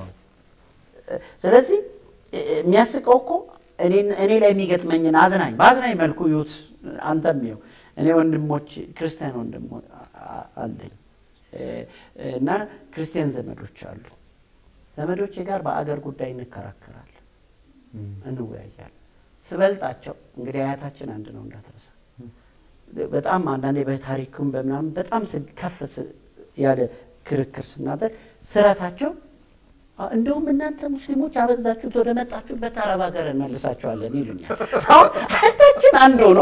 ስለዚህ የሚያስቀው እኮ እኔ ላይ የሚገጥመኝን አዝናኝ በአዝናኝ መልኩ ይሁት አንተም ይኸው እኔ ወንድሞች ክርስቲያን ወንድሞ አለኝ እና ክርስቲያን ዘመዶች አሉ። ዘመዶቼ ጋር በአገር ጉዳይ እንከራከራለን፣ እንወያያለን። ስበልጣቸው እንግዲህ አያታችን አንድ ነው እንዳትረሳ። በጣም አንዳንዴ በታሪክም በምናምን በጣም ከፍ ያለ ክርክር ስናደርግ ስረታቸው እንደውም እናንተ ሙስሊሞች አበዛችሁት፣ ወደ መጣችሁበት አረብ ሀገር እንመልሳችኋለን ይሉኛል። አሁን እህታችን አንድ ሆኖ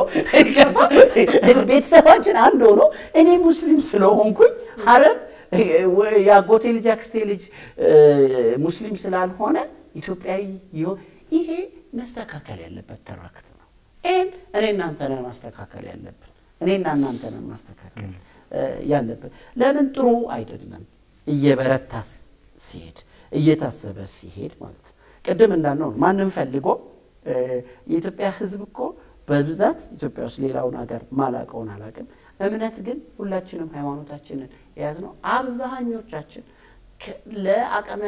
ቤተሰባችን አንድ ሆኖ እኔ ሙስሊም ስለሆንኩኝ አረብ የአጎቴ ልጅ አክስቴ ልጅ ሙስሊም ስላልሆነ ኢትዮጵያዊ ይሆን ይሄ መስተካከል ያለበት ትርክት ነው። ይህን እኔ እናንተ ነን ማስተካከል ያለብን፣ እኔና እናንተ ነን ማስተካከል ያለብን። ለምን ጥሩ አይደለም እየበረታ ሲሄድ እየታሰበ ሲሄድ ማለት ነው። ቅድም እንዳልነው ማንም ፈልጎ የኢትዮጵያ ሕዝብ እኮ በብዛት ኢትዮጵያ ውስጥ ሌላውን ሀገር ማላቀውን አላቅም። እምነት ግን ሁላችንም ሃይማኖታችንን የያዝነው አብዛኞቻችን ለአቅመ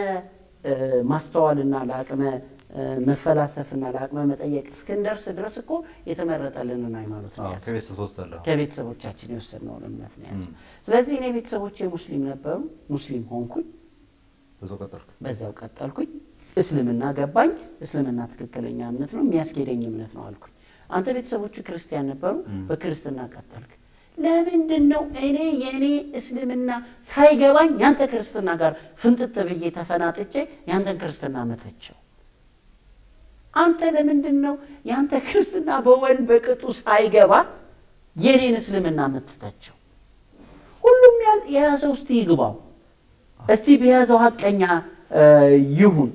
ማስተዋልና ለአቅመ መፈላሰፍና ለአቅመ መጠየቅ እስክንደርስ ድረስ እኮ የተመረጠልንን ሃይማኖት ነው የያዝነው። ከቤተሰብ ተወስዳለሁ። ከቤተሰቦቻችን የወሰድነውን እምነት ነው የያዝነው። ስለዚህ እኔ ቤተሰቦቼ ሙስሊም ነበሩ፣ ሙስሊም ሆንኩኝ፣ በዛው ቀጠልክ። በዛው ቀጠልኩኝ። እስልምና ገባኝ። እስልምና ትክክለኛ እምነት ነው፣ የሚያስኬደኝ እምነት ነው አልኩኝ። አንተ ቤተሰቦቹ ክርስቲያን ነበሩ፣ በክርስትና ቀጠልክ። ለምንድን ነው እኔ የእኔ እስልምና ሳይገባኝ ያንተ ክርስትና ጋር ፍንጥጥ ብዬ ተፈናጥጬ ያንተን ክርስትና መተቸው? አንተ ለምንድን ነው ያንተ ክርስትና በወል በቅጡ ሳይገባ የኔን እስልምና የምትተቸው? ሁሉም የያዘው እስቲ ይግባው፣ እስቲ በያዘው ሀቀኛ ይሁን፣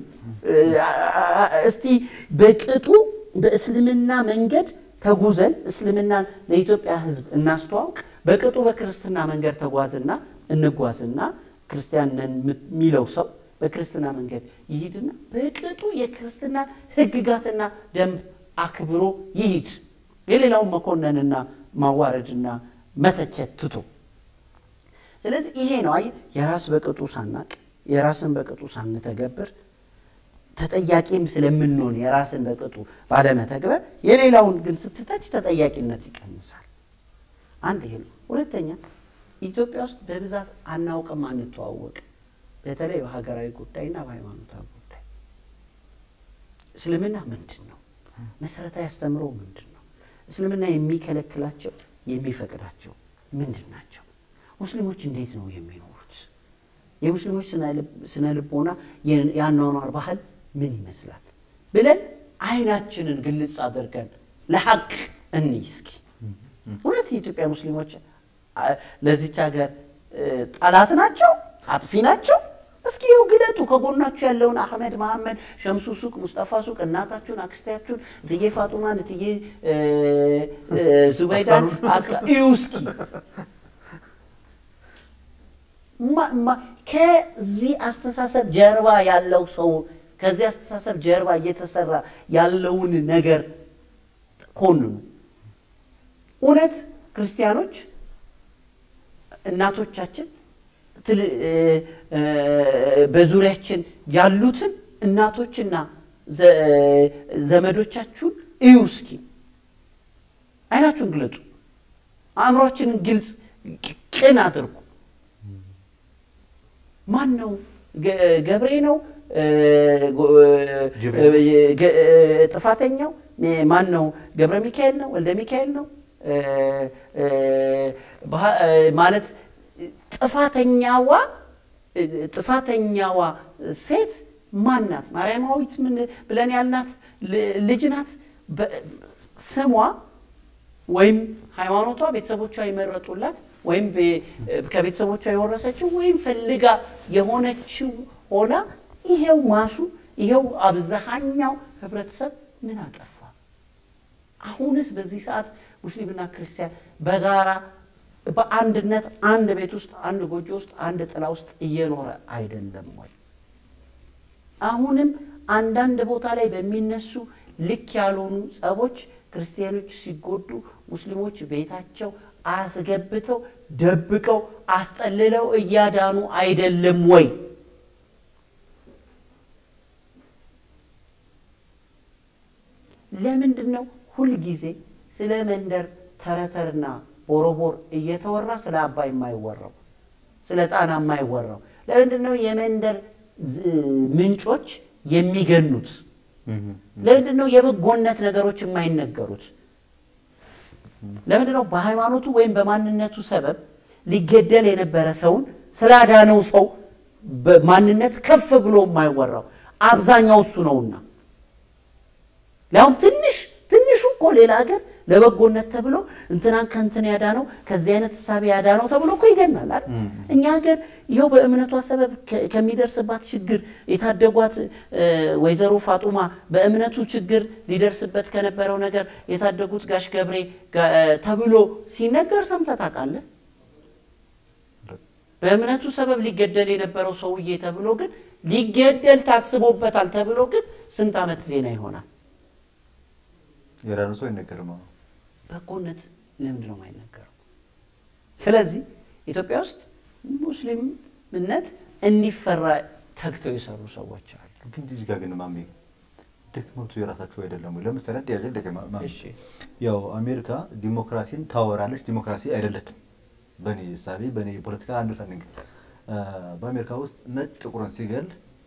እስቲ በቅጡ በእስልምና መንገድ ተጉዘን እስልምናን ለኢትዮጵያ ሕዝብ እናስተዋውቅ። በቅጡ በክርስትና መንገድ ተጓዝና እንጓዝና ክርስቲያን ነን የሚለው ሰው በክርስትና መንገድ ይሂድና በቅጡ የክርስትና ሕግጋትና ደንብ አክብሮ ይሂድ። የሌላውን መኮነንና ማዋረድና መተቸት ትቶ ስለዚህ ይሄ ነው አይ የራስ በቅጡ ሳናቅ የራስን በቅጡ ሳንተገብር ተጠያቂም ስለምንሆን የራስን በቅጡ ባለመተግበር የሌላውን ግን ስትተች ተጠያቂነት ይቀንሳል። አንድ ይሄ ነው። ሁለተኛ ኢትዮጵያ ውስጥ በብዛት አናውቅም፣ አንተዋወቅ በተለይ በሀገራዊ ጉዳይና በሃይማኖታዊ ጉዳይ እስልምና ምንድን ነው? መሰረታዊ አስተምሮ ምንድን ነው? እስልምና የሚከለክላቸው የሚፈቅዳቸው ምንድን ናቸው? ሙስሊሞች እንዴት ነው የሚኖሩት? የሙስሊሞች ስነ ልቦና የአኗኗር ባህል ምን ይመስላል ብለን አይናችንን ግልጽ አድርገን ለሀቅ እንይ እስኪ። እውነት የኢትዮጵያ ሙስሊሞች ለዚች ሀገር ጠላት ናቸው? አጥፊ ናቸው? እስኪ ይኸው ግለጡ። ከጎናችሁ ያለውን አህመድ መሐመድ፣ ሸምሱ ሱቅ፣ ሙስጠፋ ሱቅ፣ እናታችሁን፣ አክስታችሁን፣ እትዬ ፋጡማን፣ እትዬ ዙበይዳን አስካ እዩ እስኪ ከዚህ አስተሳሰብ ጀርባ ያለው ሰው ከዚህ አስተሳሰብ ጀርባ እየተሰራ ያለውን ነገር ኮንኑ። እውነት ክርስቲያኖች እናቶቻችን በዙሪያችን ያሉትን እናቶችና ዘመዶቻችሁን እዩ እስኪ። አይናችሁን ግለጡ። አእምሯችንን ግልጽ ቅን አድርጉ። ማን ነው? ገብሬ ነው ጥፋተኛው? ማን ነው? ገብረ ሚካኤል ነው? ወልደ ሚካኤል ነው? ማለት ጥፋተኛዋ ጥፋተኛዋ ሴት ማን ናት? ማርያማዊት ምን ብለን ያልናት ልጅ ናት። ስሟ ወይም ሃይማኖቷ ቤተሰቦቿ የመረጡላት ወይም ከቤተሰቦቿ የወረሰችው ወይም ፈልጋ የሆነችው ሆና ይሄው ማሱ ይሄው አብዛኛው ህብረተሰብ ምን አጠፋ? አሁንስ በዚህ ሰዓት ሙስሊምና ክርስቲያን በጋራ በአንድነት አንድ ቤት ውስጥ አንድ ጎጆ ውስጥ አንድ ጥላ ውስጥ እየኖረ አይደለም ወይ? አሁንም አንዳንድ ቦታ ላይ በሚነሱ ልክ ያልሆኑ ጸቦች ክርስቲያኖች ሲጎዱ ሙስሊሞች ቤታቸው አስገብተው ደብቀው አስጠልለው እያዳኑ አይደለም ወይ? ለምንድን ነው ሁልጊዜ ስለ መንደር ተረተርና ቦሮቦር እየተወራ ስለ አባይ የማይወራው? ስለ ጣና የማይወራው? ለምንድን ነው የመንደር ምንጮች የሚገኑት? ለምንድን ነው የበጎነት ነገሮች የማይነገሩት? ለምንድን ነው በሃይማኖቱ ወይም በማንነቱ ሰበብ ሊገደል የነበረ ሰውን ስላዳነው ሰው በማንነት ከፍ ብሎ የማይወራው አብዛኛው እሱ ነውና ሊያውም ትንሽ ትንሹ እኮ ሌላ ሀገር ለበጎነት ተብሎ እንትናን ከእንትን ያዳነው ከዚህ አይነት እሳቤ ያዳነው ተብሎ እኮ ይገናል አይደል? እኛ ሀገር ይኸው በእምነቷ ሰበብ ከ- ከሚደርስባት ችግር የታደጓት እ፣ ወይዘሮ ፋጡማ በእምነቱ ችግር ሊደርስበት ከነበረው ነገር የታደጉት ጋሽ ገብሬ ጋ- እ፣ ተብሎ ሲነገር ሰምተህ ታውቃለህ? በእምነቱ ሰበብ ሊገደል የነበረው ሰውዬ ተብሎ ግን ሊገደል ታስቦበታል ተብሎ ግን ስንት ዓመት ዜና ይሆናል? የዳነ ሰው አይነገርም። አዎ። በጎነት ለምንድን ነው የማይነገረው? ስለዚህ ኢትዮጵያ ውስጥ ሙስሊምነት እንዲፈራ ተግተው የሰሩ ሰዎች አሉ። ግን እዚህ ጋር ግን ማሜ ድክመቱ የራሳቸው አይደለም ወይ? ለምሳሌ ጥያቄ ልጠይቅ ማ- ማሜ። እሺ ያው አሜሪካ ዲሞክራሲን ታወራለች፣ ዲሞክራሲ አይደለችም። በእኔ እሳቤ በእኔ የፖለቲካ አንደርስታንዲንግ እ፣ በአሜሪካ ውስጥ ነጭ ጥቁርን ሲገል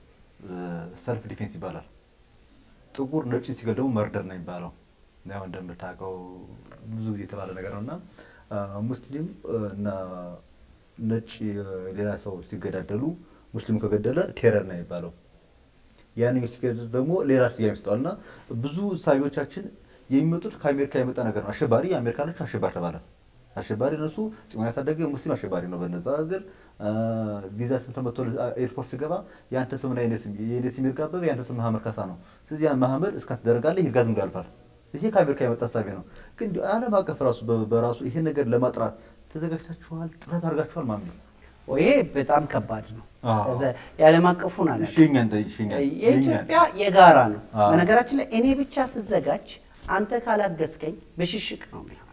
ሰልፍ ዲፌንስ ይባላል። ጥቁር ነጭ ሲገል ደግሞ መርደር ነው የሚባለው። ያው እንደምታውቀው ብዙ ጊዜ የተባለ ነገር ነው እና እ፣ ሙስሊም እ፣ እና ነጭ እ፣ ሌላ ሰው ሲገዳደሉ ሙስሊም ከገደለ ቴረር ነው የሚባለው። ያንኛው ሲገድል ደግሞ ሌላ ስያሜ ይሰጠዋል እና ብዙ እሳቤዎቻችን የሚመጡት ከአሜሪካ የመጣ ነገር ነው። አሸባሪ የአሜሪካኖቹ አሸባሪ ተባለ። አሸባሪ እነሱ ጽዮን ያሳደገ ሙስሊም አሸባሪ ነው። በነዛ ሀገር ቪዛ ስንት መጥቶ ኤርፖርት ሲገባ የአንተ ስምና የኔ ስም የኔ ስም ይርጋበብ የአንተ ስም መሀመድ ካሳ ነው። ስለዚህ ያን መሀመድ እስካት ትደረጋለህ ይርጋ ዝም ብሎ ያልፋል። ይሄ ከአሜሪካ የመጣ ሀሳቤ ነው። ግን እንዲሁ ዓለም አቀፍ ራሱ በ- በራሱ ይሄን ነገር ለማጥራት ተዘጋጅታችኋል? ጥረት አድርጋችኋል? ማሚ ይሄ በጣም ከባድ ነው። አዎ። እዛ- የዓለም አቀፉን አለ እሺ የእኛን ጠይቅ፣ እሺ የእኛን፣ የኢትዮጵያ የጋራ ነው። አዎ። በነገራችን ላይ እኔ ብቻ ስዘጋጅ አንተ ካላገዝከኝ ብሽሽቅ ነው የሚሆነው።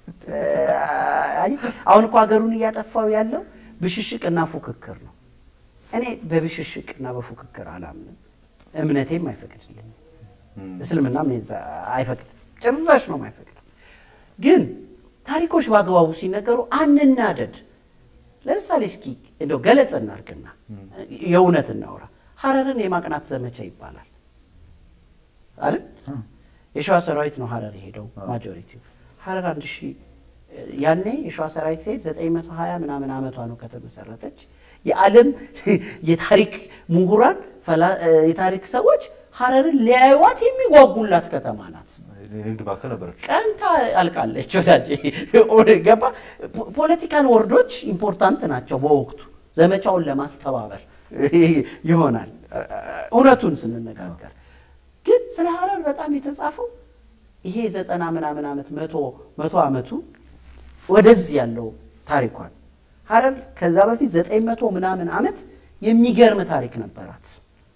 አይ፣ አሁን እኮ ሀገሩን እያጠፋው ያለው ብሽሽቅና ፉክክር ነው። እኔ በብሽሽቅና በፉክክር አላምንም፣ እምነቴም አይፈቅድልኝም። እም፣ እስልምናም የዛ- አይፈቅድም፣ ጭራሽ ነው አይፈቅድም። ግን ታሪኮች በአግባቡ ሲነገሩ አንናደድ። ለምሳሌ እስኪ እንደው ገለጽ እናርግና የእውነት እናውራ። ሀረርን የማቅናት ዘመቻ ይባላል አይደል? የሸዋ ሰራዊት ነው ሀረር የሄደው ማጆሪቲ ሀረር አንድ ሺህ ያኔ የሸዋ ሰራዊት ሲሄድ ዘጠኝ መቶ ሀያ ምናምን ዓመቷ ነው ከተመሰረተች። የዓለም የታሪክ ምሁራን ፈላ- የታሪክ ሰዎች ሀረርን ሊያዩዋት የሚጓጉላት ከተማ ናት። የንግድ ማዕከል ነበረች። ቀንታ አልቃለች። ወዳጄ ገባ። ፖለቲካል ወርዶች ኢምፖርታንት ናቸው በወቅቱ ዘመቻውን ለማስተባበር ይሆናል። እውነቱን ስንነጋገር ግን ስለ ሀረር በጣም የተጻፈው ይሄ ዘጠና ምናምን ዓመት መቶ መቶ ዓመቱ ወደዚህ ያለው ታሪኳን ሀረር ከዛ በፊት ዘጠኝ መቶ ምናምን ዓመት የሚገርም ታሪክ ነበራት።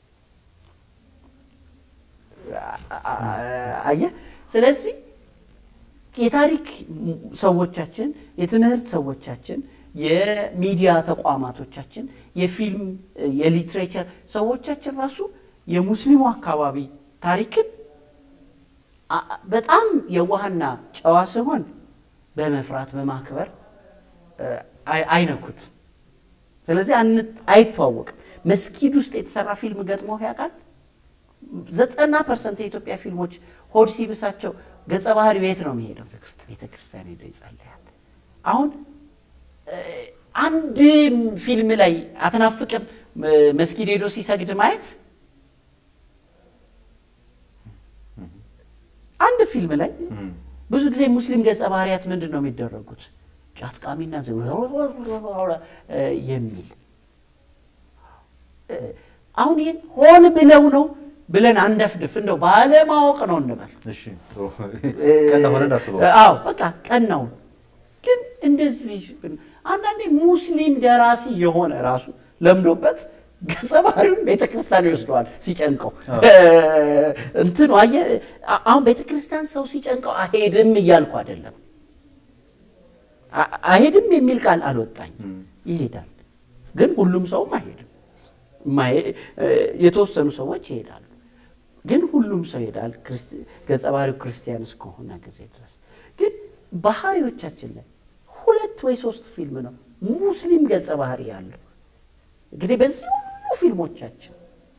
አየህ። ስለዚህ የታሪክ ሰዎቻችን፣ የትምህርት ሰዎቻችን፣ የሚዲያ ተቋማቶቻችን፣ የፊልም የሊትሬቸር ሰዎቻችን ራሱ የሙስሊሙ አካባቢ ታሪክን አ- በጣም የዋህና ጨዋ ሲሆን በመፍራት በማክበር አይ- አይነኩት። ስለዚህ አን- አይተዋወቅም። መስጊድ ውስጥ የተሰራ ፊልም ገጥሞ ያውቃል? ዘጠና ፐርሰንት የኢትዮጵያ ፊልሞች ሆድ ሲብሳቸው ገጸ ባህሪው የት ነው የሚሄደው? ቤተ ክርስቲያን ሄዶ ይጸልያል። አሁን እ፣ አንድ ፊልም ላይ አትናፍቅም እ፣ መስጊድ ሄዶ ሲሰግድ ማየት? አንድ ፊልም ላይ እም፣ ብዙ ጊዜ ሙስሊም ገጸ ባህሪያት ምንድን ነው የሚደረጉት? ጫት ቃሚና እ፣ የሚል እ፣ አሁን ይህን ሆን ብለው ነው ብለን አንደፍድፍ፣ እንደው ባለማወቅ ነው እንበል። እሺ ጥሩ ቀና ሆነ እንዳስበው አዎ በቃ ቀናው። ግን እንደዚህ አንዳንዴ ሙስሊም ደራሲ የሆነ ራሱ ለምዶበት ገጸ ባህሪውን ቤተ ክርስቲያን ይወስደዋል ሲጨንቀው። እንትኑ አየህ፣ አ- አሁን ቤተ ክርስቲያን ሰው ሲጨንቀው አሄድም እያልኩ አይደለም። አ- አሄድም የሚል ቃል አልወጣኝም። ይሄዳል፣ ግን ሁሉም ሰውም አይሄድም። ማየ- የተወሰኑ ሰዎች ይሄዳሉ፣ ግን ሁሉም ሰው ይሄዳል። ክርስቲ- ገጸ ባህሪው ክርስቲያን እስከሆነ ጊዜ ድረስ ግን ባህሪዎቻችን ላይ ሁለት ወይ ሶስት ፊልም ነው ሙስሊም ገጸ ባህሪ ያለው። እንግዲህ በዚህ ሁሉ ፊልሞቻችን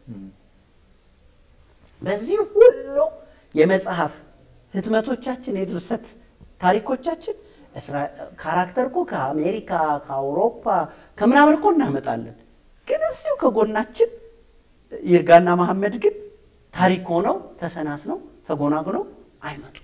በዚህ ሁሉ የመጽሐፍ ህትመቶቻችን የድርሰት ታሪኮቻችን እስራ- ካራክተር እኮ ከአሜሪካ ከአውሮፓ ከምናምን እኮ እናመጣለን። ግን እዚሁ ከጎናችን ይርጋና መሐመድ ግን ታሪክ ሆነው ተሰናስነው ተጎናግነው አይመጡም።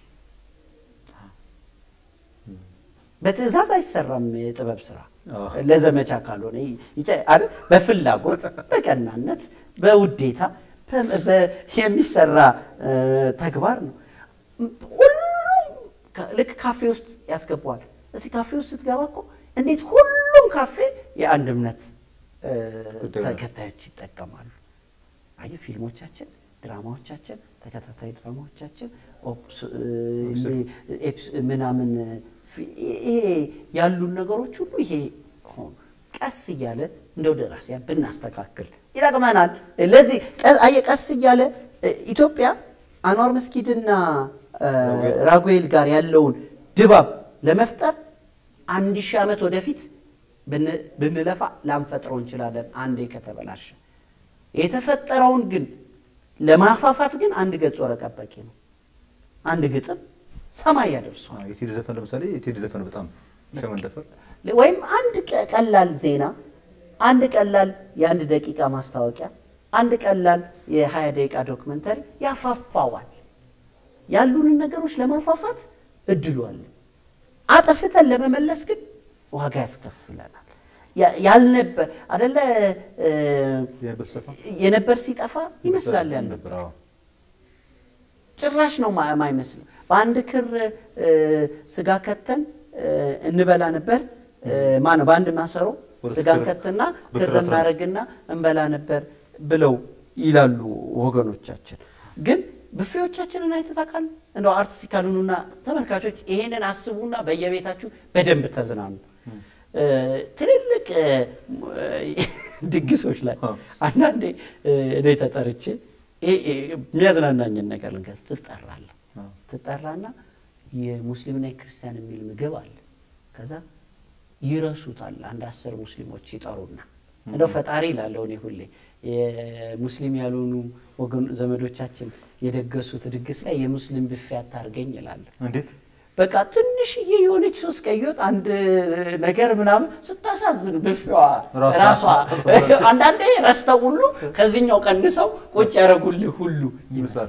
በትዕዛዝ አይሰራም የጥበብ ስራ አዎ። ለዘመቻ ካልሆነ ይጨ- አይደል? በፍላጎት በቀናነት በውዴታ በ- በ- የሚሰራ እ፣ ተግባር ነው። ሁሉም ካ- ልክ ካፌ ውስጥ ያስገባዋል። እስቲ ካፌ ውስጥ ስትገባ እኮ እንዴት ሁሉም ካፌ የአንድ እምነት እ፣ ጉዳይ ነው። ተከታዮች ይጠቀማሉ። አየህ ፊልሞቻችን፣ ድራማዎቻችን፣ ተከታታይ ድራማዎቻችን ኦፕስ- እ፣ ኤፕስ- ምናምን ፊ- ይሄ ያሉን ነገሮች ሁሉ ይሄ ሆኑ። ቀስ እያለ እንደው ደራሲያን ብናስተካክል ይጠቅመናል። ለዚህ ቀ- አየህ ቀስ እያለ እ፣ ኢትዮጵያ አንዋር መስጊድና እ፣ ራጉኤል ጋር ያለውን ድባብ ለመፍጠር አንድ ሺህ ዓመት ወደፊት ብን- ብንለፋ ላንፈጥረው እንችላለን። አንዴ ከተበላሸ የተፈጠረውን ግን ለማፋፋት ግን አንድ ገጽ ወረቀት በቂ ነው። አንድ ግጥም ሰማይ ያደርሷል። አዎ፣ የቴዲ ዘፈን ለምሳሌ የቴዲ ዘፈን በጣም ሸመንደፈር ወይም አንድ ቀ- ቀላል ዜና፣ አንድ ቀላል የአንድ ደቂቃ ማስታወቂያ፣ አንድ ቀላል የሀያ ደቂቃ ዶክመንተሪ ያፋፋዋል። ያሉንን ነገሮች ለማፋፋት እድሉ አለ። አጠፍተን ለመመለስ ግን ዋጋ ያስከፍለናል። ያ- ያልነበር አደለ እ፣ የነበር ሰፋ የነበር ሲጠፋ ይመስላል ያልነበር ነበር። አዎ ጭራሽ ነው ማ- ማይመስለው። በአንድ ክር እ፣ ስጋ ከተን እ፣ እንበላ ነበር። ማነው በአንድ ማሰሮ ሁለት ስጋ ክር ከትና በክር ክር አስራ- እናደርግና እንበላ ነበር ብለው ይላሉ ወገኖቻችን። ግን ብፌዎቻችንን አይተህ ታውቃለህ? እንደው አርቲስቲካል ሁኑና ተመልካቾች ይሄንን አስቡና በየቤታችሁ በደንብ ተዝናኑ። እ፣ ትልልቅ እ፣ ድግሶች ላይ አዎ። አንዳንዴ እ፣ እኔ ተጠርቼ ይሄ- ይሄ የሚያዝናናኝን ነገር ልንገርህ። ትጠራለህ አዎ። ትጠራና የሙስሊምና የክርስቲያን የሚል ምግብ አለ። ከዛ ይረሱታል። አንድ አስር ሙስሊሞች ይጠሩና እንደው ፈጣሪ ይላለሁ እኔ ሁሌ የሙስሊም ያልሆኑ ወገን ዘመዶቻችን የደገሱት ድግስ ላይ የሙስሊም ብፌ አታርገኝ ይላለሁ። እንዴት በቃ ትንሽዬ የሆነች ሶስት ቀይ ወጥ አንድ ነገር ምናምን ስታሳዝን ብፌዋ ራሷ- ራሷ አንዳንዴ ረስተው ሁሉ ከዚህኛው ቀንሰው ቁጭ ያደረጉልህ ሁሉ ይመስላል።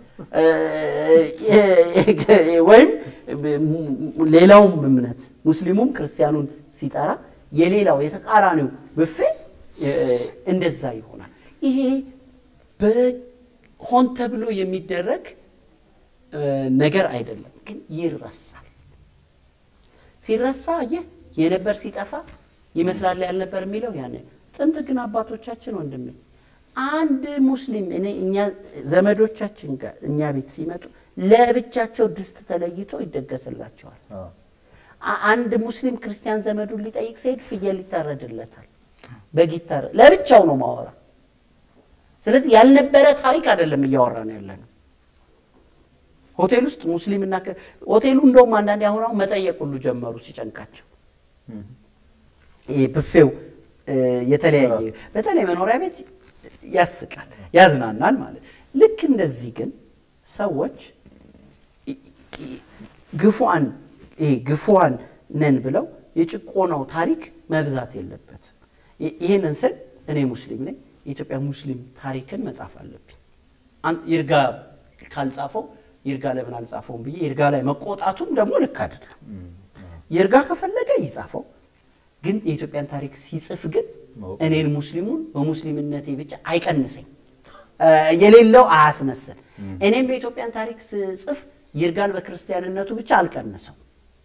እ- ወይም ሌላውም እምነት ሙስሊሙም ክርስቲያኑን ሲጠራ የሌላው የተቃራኒው ብፌ እ፣ እንደዛ ይሆናል። ይሄ በሆን ተብሎ የሚደረግ እ፣ ነገር አይደለም፣ ግን ይረሳል። ሲረሳ ይህ የነበር ሲጠፋ ይመስላል ያልነበር የሚለው ያን ጥንት ግን አባቶቻችን ወንድሜ አንድ ሙስሊም እኔ እኛ ዘመዶቻችን ጋር እኛ ቤት ሲመጡ ለብቻቸው ድስት ተለይቶ ይደገስላቸዋል። አዎ። አ- አንድ ሙስሊም ክርስቲያን ዘመዱን ሊጠይቅ ሲሄድ ፍየል ይታረድለታል፣ በግ ይታረድ ለብቻው ነው ማወራ። ስለዚህ ያልነበረ ታሪክ አይደለም እያወራ ነው ያለ ነው። ሆቴል ውስጥ ሙስሊምና ክር- ሆቴሉ እንደውም አንዳንዴ አሁን አሁን መጠየቅ ሁሉ ጀመሩ ሲጨንቃቸው። እም። ይሄ ብፌው እ፣ የተለያየ በተለይ መኖሪያ ቤት ያስቃል፣ ያዝናናል ማለት ልክ እንደዚህ ግን ሰዎች ኢ- ኢ- ግፉአን ይሄ ግፉአን ነን ብለው የጭቆናው ታሪክ መብዛት የለበትም። ይ- ይህንን ስል እኔ ሙስሊም ነኝ። የኢትዮጵያ ሙስሊም ታሪክን መጻፍ አለብኝ። አን- ይርጋ ካልጻፈው ይርጋ ለምን አልጻፈውም ብዬ ይርጋ ላይ መቆጣቱም ደግሞ ልክ አይደለም። እም። ይርጋ ከፈለገ ይጻፈው፣ ግን የኢትዮጵያን ታሪክ ሲጽፍ ግን ማወቅ እኔን ሙስሊሙን በሙስሊምነቴ ብቻ አይቀንሰኝ፣ እ፣ የሌለው አያስመስል። እኔም የኢትዮጵያን ታሪክ ስጽፍ ይርጋን በክርስቲያንነቱ ብቻ አልቀንሰው፣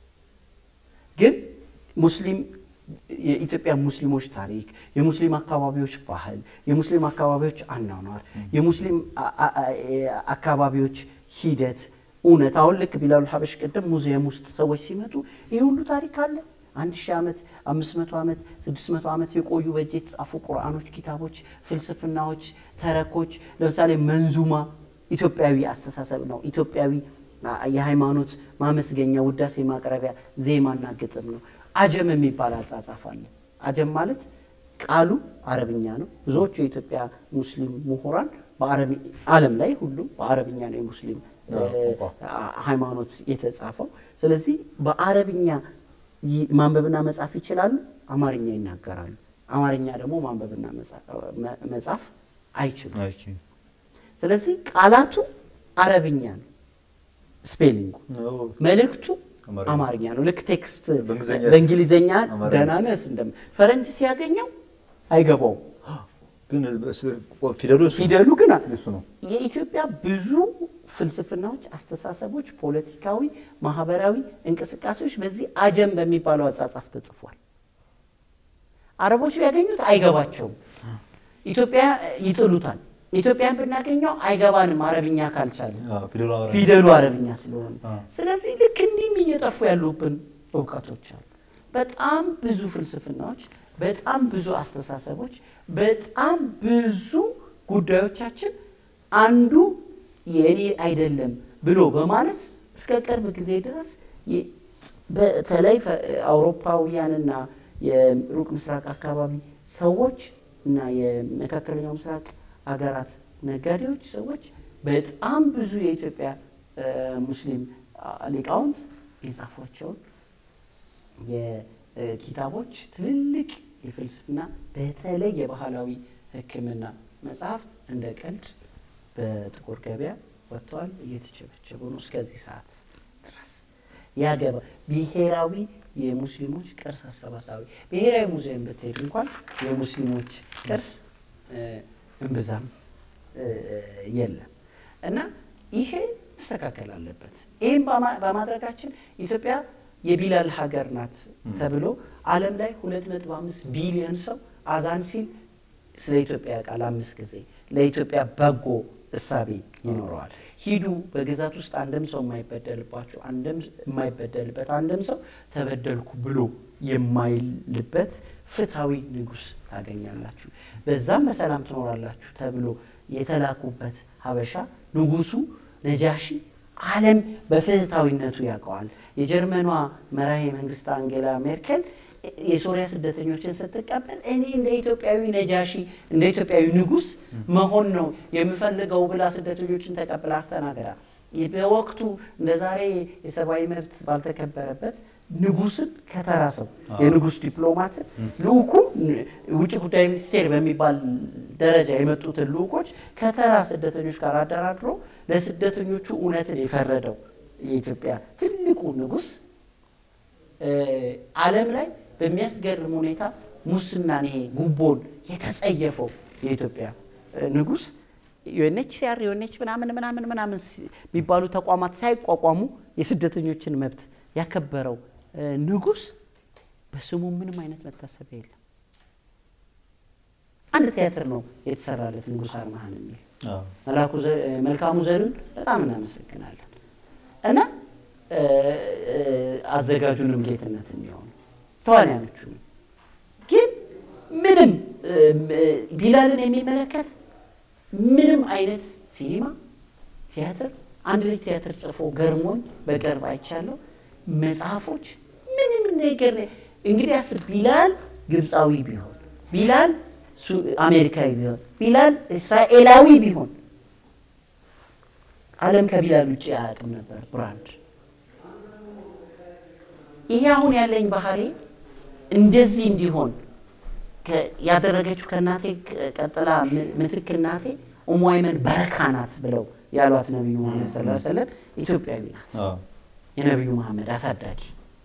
ግን ሙስሊም የኢትዮጵያ ሙስሊሞች ታሪክ፣ የሙስሊም አካባቢዎች ባህል፣ የሙስሊም አካባቢዎች አኗኗር፣ የሙስሊም አ- አ- አ- አካባቢዎች ሂደት እውነት አሁን ልክ ቢላሉ ሀበሽ ቅድም ሙዚየም ውስጥ ሰዎች ሲመጡ ይህ ሁሉ ታሪክ አለ። አንድ ሺህ ዓመት አምስት መቶ ዓመት ስድስት መቶ ዓመት የቆዩ በእጅ የተጻፉ ቁርአኖች፣ ኪታቦች፣ ፍልስፍናዎች፣ ተረኮች ለምሳሌ መንዙማ ኢትዮጵያዊ አስተሳሰብ ነው። ኢትዮጵያዊ አ- የሃይማኖት ማመስገኛ ውዳሴ ማቅረቢያ ዜማና ግጥም ነው። አጀም የሚባል አጻጻፍ አለ። አጀም ማለት ቃሉ አረብኛ ነው። ብዙዎቹ የኢትዮጵያ ሙስሊም ምሁራን በአረብ ዓለም ላይ ሁሉም በአረብኛ ነው የሙስሊም እ፣ አ- ሃይማኖት የተጻፈው። ስለዚህ በአረብኛ ይ- ማንበብና መጻፍ ይችላሉ፣ አማርኛ ይናገራሉ። አማርኛ ደግሞ ማንበብና መጻ- መ- መጻፍ አይችሉም። ኦኬ። ስለዚህ ቃላቱ አረብኛ ነው፣ ስፔሊንጉ ነው። መልእክቱ አማርኛ። አማርኛ ነው። ልክ ቴክስት በእንግሊዝኛ በእንግሊዝኛ አማርኛ። ደህና ነህ እንደም ፈረንጅ ሲያገኘው አይገባውም። ግን በስ- ፊደሉ እሱ ነው። ፊደሉ ግን እሱ ነው። የኢትዮጵያ ብዙ ፍልስፍናዎች፣ አስተሳሰቦች፣ ፖለቲካዊ፣ ማህበራዊ እንቅስቃሴዎች በዚህ አጀም በሚባለው አጻጻፍ ተጽፏል። አረቦች ቢያገኙት አይገባቸውም። ኢትዮጵያ ይጥሉታል። ኢትዮጵያን ብናገኘው አይገባንም አረብኛ ካልቻለ አዎ፣ ፊደሉ አማርኛ። ፊደሉ አረብኛ ስለሆነ አ። ስለዚህ ልክ እንዲህም እየጠፉ ያሉብን እውቀቶች አሉ። በጣም ብዙ ፍልስፍናዎች፣ በጣም ብዙ አስተሳሰቦች፣ በጣም ብዙ ጉዳዮቻችን አንዱ የእኔ አይደለም ብሎ በማለት እስከ ቅርብ ጊዜ ድረስ የ- በተለይ ፈ- አውሮፓውያንና የሩቅ ምስራቅ አካባቢ ሰዎች እና የመካከለኛው ምስራቅ አገራት ነጋዴዎች ሰዎች በጣም ብዙ የኢትዮጵያ እ፣ ሙስሊም አ፣ ሊቃውንት የጻፏቸውን የኪታቦች ትልልቅ የፍልስፍና በተለይ የባህላዊ ሕክምና መጽሐፍት እንደ ቀልድ በጥቁር ገበያ ወጥተዋል፣ እየተቸበቸቡ ነው እስከዚህ ሰዓት ድረስ። ያገባ ብሔራዊ የሙስሊሞች ቅርስ አሰባሳቢ ብሔራዊ ሙዚየም ብትሄድ እንኳን የሙስሊሞች ቅርስ እ፣ እምብዛም እ፣ የለም እና ይሄ መስተካከል አለበት። ይህም በማ- በማድረጋችን ኢትዮጵያ የቢላል ሀገር ናት ተብሎ ዓለም ላይ ሁለት ነጥብ አምስት ቢሊዮን ሰው አዛን ሲል ስለ ኢትዮጵያ ቃል አምስት ጊዜ ለኢትዮጵያ በጎ እሳቤ ይኖረዋል። ሂዱ በግዛት ውስጥ አንድም ሰው የማይበደልባችሁ አንድም የማይበደልበት አንድም ሰው ተበደልኩ ብሎ የማይልበት ፍትሐዊ ንጉሥ ታገኛላችሁ፣ በዛም በሰላም ትኖራላችሁ ተብሎ የተላኩበት ሀበሻ ንጉሱ ነጃሺ ዓለም በፍትሐዊነቱ ያውቀዋል። የጀርመኗ መራሄ መንግስት አንጌላ ሜርኬል የሶሪያ ስደተኞችን ስትቀበል እኔ እንደ ኢትዮጵያዊ ነጃሺ እንደ ኢትዮጵያዊ ንጉሥ መሆን ነው የምፈልገው ብላ ስደተኞችን ተቀብላ አስተናግዳ በወቅቱ እንደ ዛሬ የሰብአዊ መብት ባልተከበረበት ንጉስን ከተራ ሰው የንጉስ ዲፕሎማትን ልኡኩ ውጭ ጉዳይ ሚኒስቴር በሚባል ደረጃ የመጡትን ልኡኮች ከተራ ስደተኞች ጋር አደራድሮ ለስደተኞቹ እውነትን የፈረደው የኢትዮጵያ ትልቁ ንጉስ ዓለም ላይ በሚያስገርም ሁኔታ ሙስናን ይሄ ጉቦን የተጸየፈው የኢትዮጵያ ንጉስ ዩኤንኤችሲአር ዩኤንኤች ምናምን ምናምን ምናምን የሚባሉ ተቋማት ሳይቋቋሙ የስደተኞችን መብት ያከበረው ንጉስ በስሙ ምንም አይነት መታሰቢያ የለም። አንድ ቲያትር ነው የተሰራለት ንጉስ አርማህን የሚል መላኩ መልካሙ ዘሩን በጣም እናመሰግናለን እና አዘጋጁንም ጌትነት የሚሆኑ ተዋንያኖቹንም ግን ምንም ቢላልን የሚመለከት ምንም አይነት ሲኒማ ቲያትር አንድ ልጅ ቲያትር ጽፎ ገርሞኝ በቅርብ አይቻለሁ። መጽሐፎች ምንም ነገር እንግዲህ አስብ። ቢላል ግብፃዊ ቢሆን፣ ቢላል አሜሪካዊ ቢሆን፣ ቢላል እስራኤላዊ ቢሆን ዓለም ከቢላል ውጭ አያውቅም ነበር ብራንድ። ይሄ አሁን ያለኝ ባህሪ እንደዚህ እንዲሆን ያደረገችው ከእናቴ ቀጥላ ምትክ እናቴ ኡሙ አይመን በረካ ናት ብለው ያሏት ነቢዩ መሐመድ ሰለላሁ ዐለይሂ ወሰለም ኢትዮጵያዊ ናት። የነቢዩ መሐመድ አሳዳጊ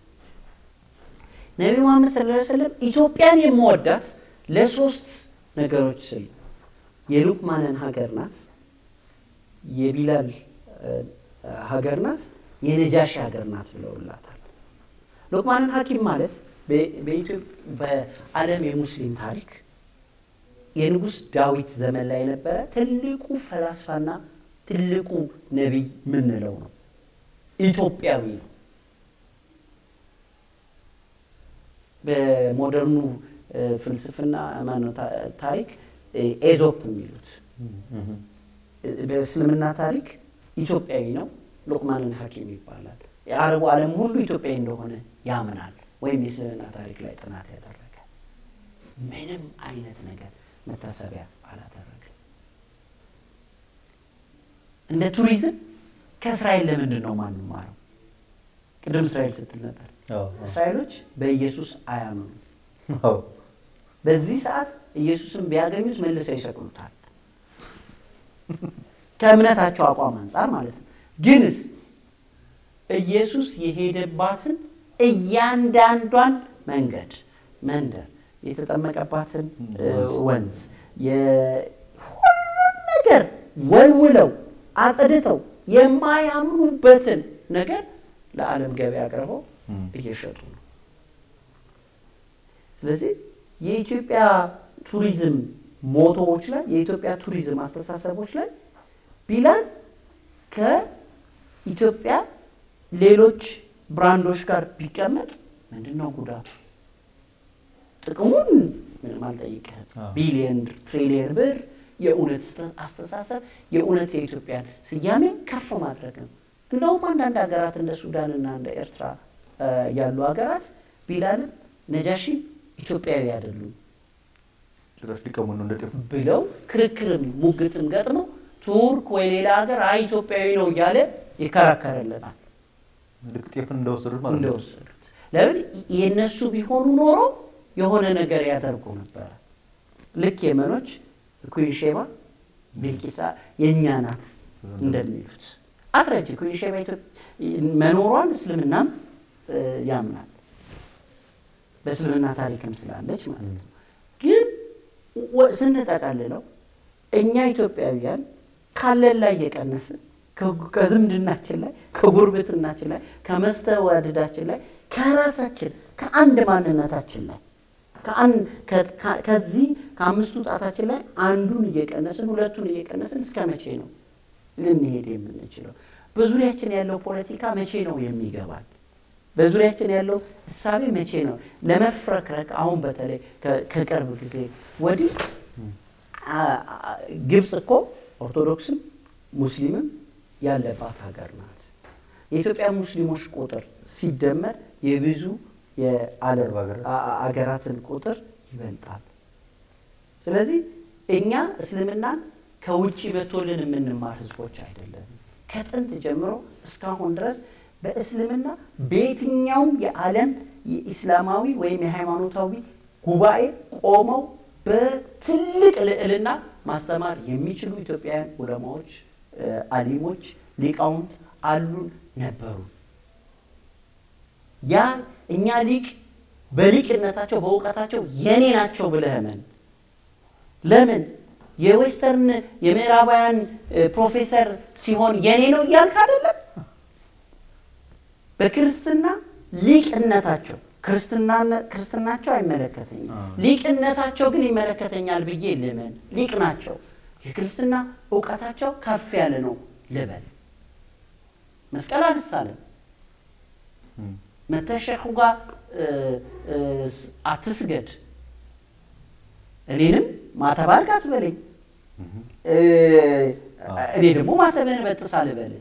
ነቢዩ መሐመድ ሰለላሁ ዐለይሂ ወሰለም ኢትዮጵያን የምወዳት ለሶስት ነገሮች ስል የሉቅማንን ሀገር ናት፣ የቢላል ሀገር ናት፣ የነጃሺ ሀገር ናት ብለውላታል። ሉቅማንን ሐኪም ማለት በዓለም የሙስሊም ታሪክ የንጉሥ ዳዊት ዘመን ላይ የነበረ ትልቁ ፈላስፋና ትልቁ ነቢይ ምንለው ነው። ኢትዮጵያዊ ነው። በሞደርኑ ፍልስፍና ማነው ታሪክ ኤዞፕ የሚሉት በእስልምና ታሪክ ኢትዮጵያዊ ነው። ሉቅማንን ሐኪም ይባላል። የአረቡ ዓለም ሁሉ ኢትዮጵያዊ እንደሆነ ያምናል። ወይም የእስልምና ታሪክ ላይ ጥናት ያደረገ ምንም አይነት ነገር መታሰቢያ አላደረገ። እንደ ቱሪዝም ከእስራኤል ለምንድን ነው ማንማረው? ቅድም እስራኤል ስትል ነበር። እስራኤሎች በኢየሱስ አያምኑ። በዚህ ሰዓት ኢየሱስን ቢያገኙት መልሰው ይሰቅሉታል። ከእምነታቸው አቋም አንጻር ማለት ነው። ግንስ ኢየሱስ የሄደባትን እያንዳንዷን መንገድ፣ መንደር፣ የተጠመቀባትን ወንዝ ሁሉን ነገር ወልውለው አጽድተው የማያምኑበትን ነገር ለዓለም ገበያ አቅርበው እየሸጡ ነው። ስለዚህ የኢትዮጵያ ቱሪዝም ሞቶዎች ላይ የኢትዮጵያ ቱሪዝም አስተሳሰቦች ላይ ቢላል ከኢትዮጵያ ሌሎች ብራንዶች ጋር ቢቀመጥ ምንድን ነው ጉዳቱ? ጥቅሙን ምንም አልጠይቅህም። ቢሊየን ትሪሊየን ብር የእውነት አስተሳሰብ የእውነት የኢትዮጵያን ስያሜ ከፍ ማድረግ ነው። እንደውም አንዳንድ ሀገራት እንደ ሱዳንና እንደ ኤርትራ ያሉ ሀገራት ቢላልን ነጃሺ ኢትዮጵያዊ አይደሉም ጭራሽ ሊቀሙ ነው እንደ ጤፍ ብለው ክርክርም ሙግትም ገጥመው ቱርክ ወይ ሌላ ሀገር አይ ኢትዮጵያዊ ነው እያለ ይከራከርልናል። ልክ ጤፍን እንደወሰዱት ማለት ነው። እንደወሰዱት ለምን የእነሱ ቢሆኑ ኖሮ የሆነ ነገር ያደርጉ ነበረ። ልክ የመኖች ኩን ሼባ ቢልቂሳ የእኛ ናት እንደሚሉት አስረጅ ኩን ሼባ መኖሯን እስልምናም ያምናል በእስልምና ታሪክም ስላለች ማለት ነው። ግን ስንጠቃልለው እኛ ኢትዮጵያውያን ካለን ላይ እየቀነስን ከዝምድናችን ላይ ከጉርብትናችን ላይ ከመስተዋድዳችን ላይ ከራሳችን ከአንድ ማንነታችን ላይ ከዚህ ከአምስቱ ጣታችን ላይ አንዱን እየቀነስን ሁለቱን እየቀነስን እስከ መቼ ነው ልንሄድ የምንችለው? በዙሪያችን ያለው ፖለቲካ መቼ ነው የሚገባል? በዙሪያችን ያለው እሳቤ መቼ ነው ለመፍረክረክ? አሁን በተለይ ከቅርብ ጊዜ ወዲህ ግብፅ እኮ ኦርቶዶክስም ሙስሊምም ያለባት ሀገር ናት። የኢትዮጵያ ሙስሊሞች ቁጥር ሲደመር የብዙ የዓለም አገራትን ቁጥር ይበልጣል። ስለዚህ እኛ እስልምናን ከውጭ መቶልን የምንማር ህዝቦች አይደለም። ከጥንት ጀምሮ እስካሁን ድረስ በእስልምና በየትኛውም የዓለም የኢስላማዊ ወይም የሃይማኖታዊ ጉባኤ ቆመው በትልቅ ልዕልና ማስተማር የሚችሉ ኢትዮጵያውያን ዑለማዎች፣ አሊሞች፣ ሊቃውንት አሉን ነበሩ። ያ እኛ ሊቅ በሊቅነታቸው በእውቀታቸው የኔ ናቸው ብለህ እመን። ለምን የዌስተርን የምዕራባውያን ፕሮፌሰር ሲሆን የኔ ነው እያልክ አይደለም። በክርስትና ሊቅነታቸው ክርስትናቸው አይመለከተኝም፣ ሊቅነታቸው ግን ይመለከተኛል ብዬ ልመን። ሊቅ ናቸው። የክርስትና እውቀታቸው ከፍ ያለ ነው ልበል። መስቀል አልሳለም መተሸኹ ጋር አትስገድ፣ እኔንም ማተብ አድርግ አትበለኝ፣ እኔ ደግሞ ማተብህን በጥስ አልበልህ።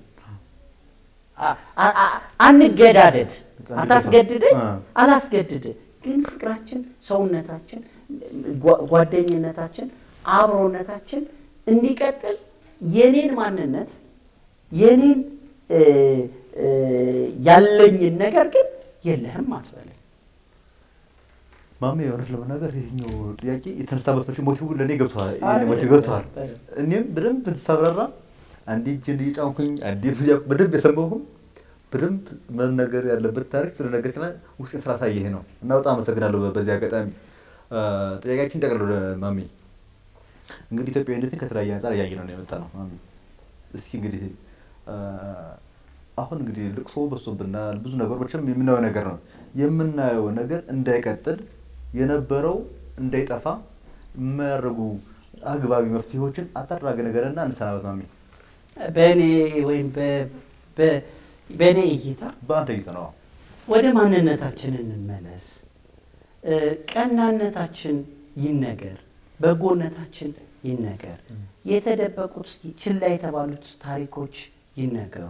አንገዳደድ፣ አታስገድደኝ፣ አላስገድድህ። ግን ፍቅራችን፣ ሰውነታችን፣ ጓደኝነታችን፣ አብሮነታችን እንዲቀጥል የኔን ማንነት የኔን ያለኝን ነገር ግን የለህም አትበለኝ። ማሜ የሆነች ለመናገር ይህኛው ጥያቄ የተነሳበት መቼ ሞቲቭ ለእኔ ገብተዋል ሞቲቭ ገብተዋል። እኔም በደንብ እንድሳብራራ አንዴ እጅን እየጫንኩኝ አንዴ በደንብ የሰማሁም በደንብ መነገር ያለበት ታሪክ ስለነገርከና ውስጤ ስላሳየህ ነው እና በጣም አመሰግናለሁ። በዚህ አጋጣሚ ጥያቄያችን ጠቅልሎ ማሜ እንግዲህ ኢትዮጵያዊነትን ከተለያየ አንጻር እያየ ነው የመጣ ነው። ማሜ እስኪ እንግዲህ አሁን እንግዲህ ልቅሶ በዝቶብናል። ብዙ ነገሮችም የምናየው ነገር ነው። የምናየው ነገር እንዳይቀጥል የነበረው እንዳይጠፋ የሚያደርጉ አግባቢ መፍትሄዎችን አጠራገ ነገርና እንሰናበት ማሚ። በእኔ ወይም በእኔ እይታ በአንተ እይታ ነው። ወደ ማንነታችን እንመለስ። ቀናነታችን ይነገር፣ በጎነታችን ይነገር፣ የተደበቁት ችላ የተባሉት ታሪኮች ይነገሩ።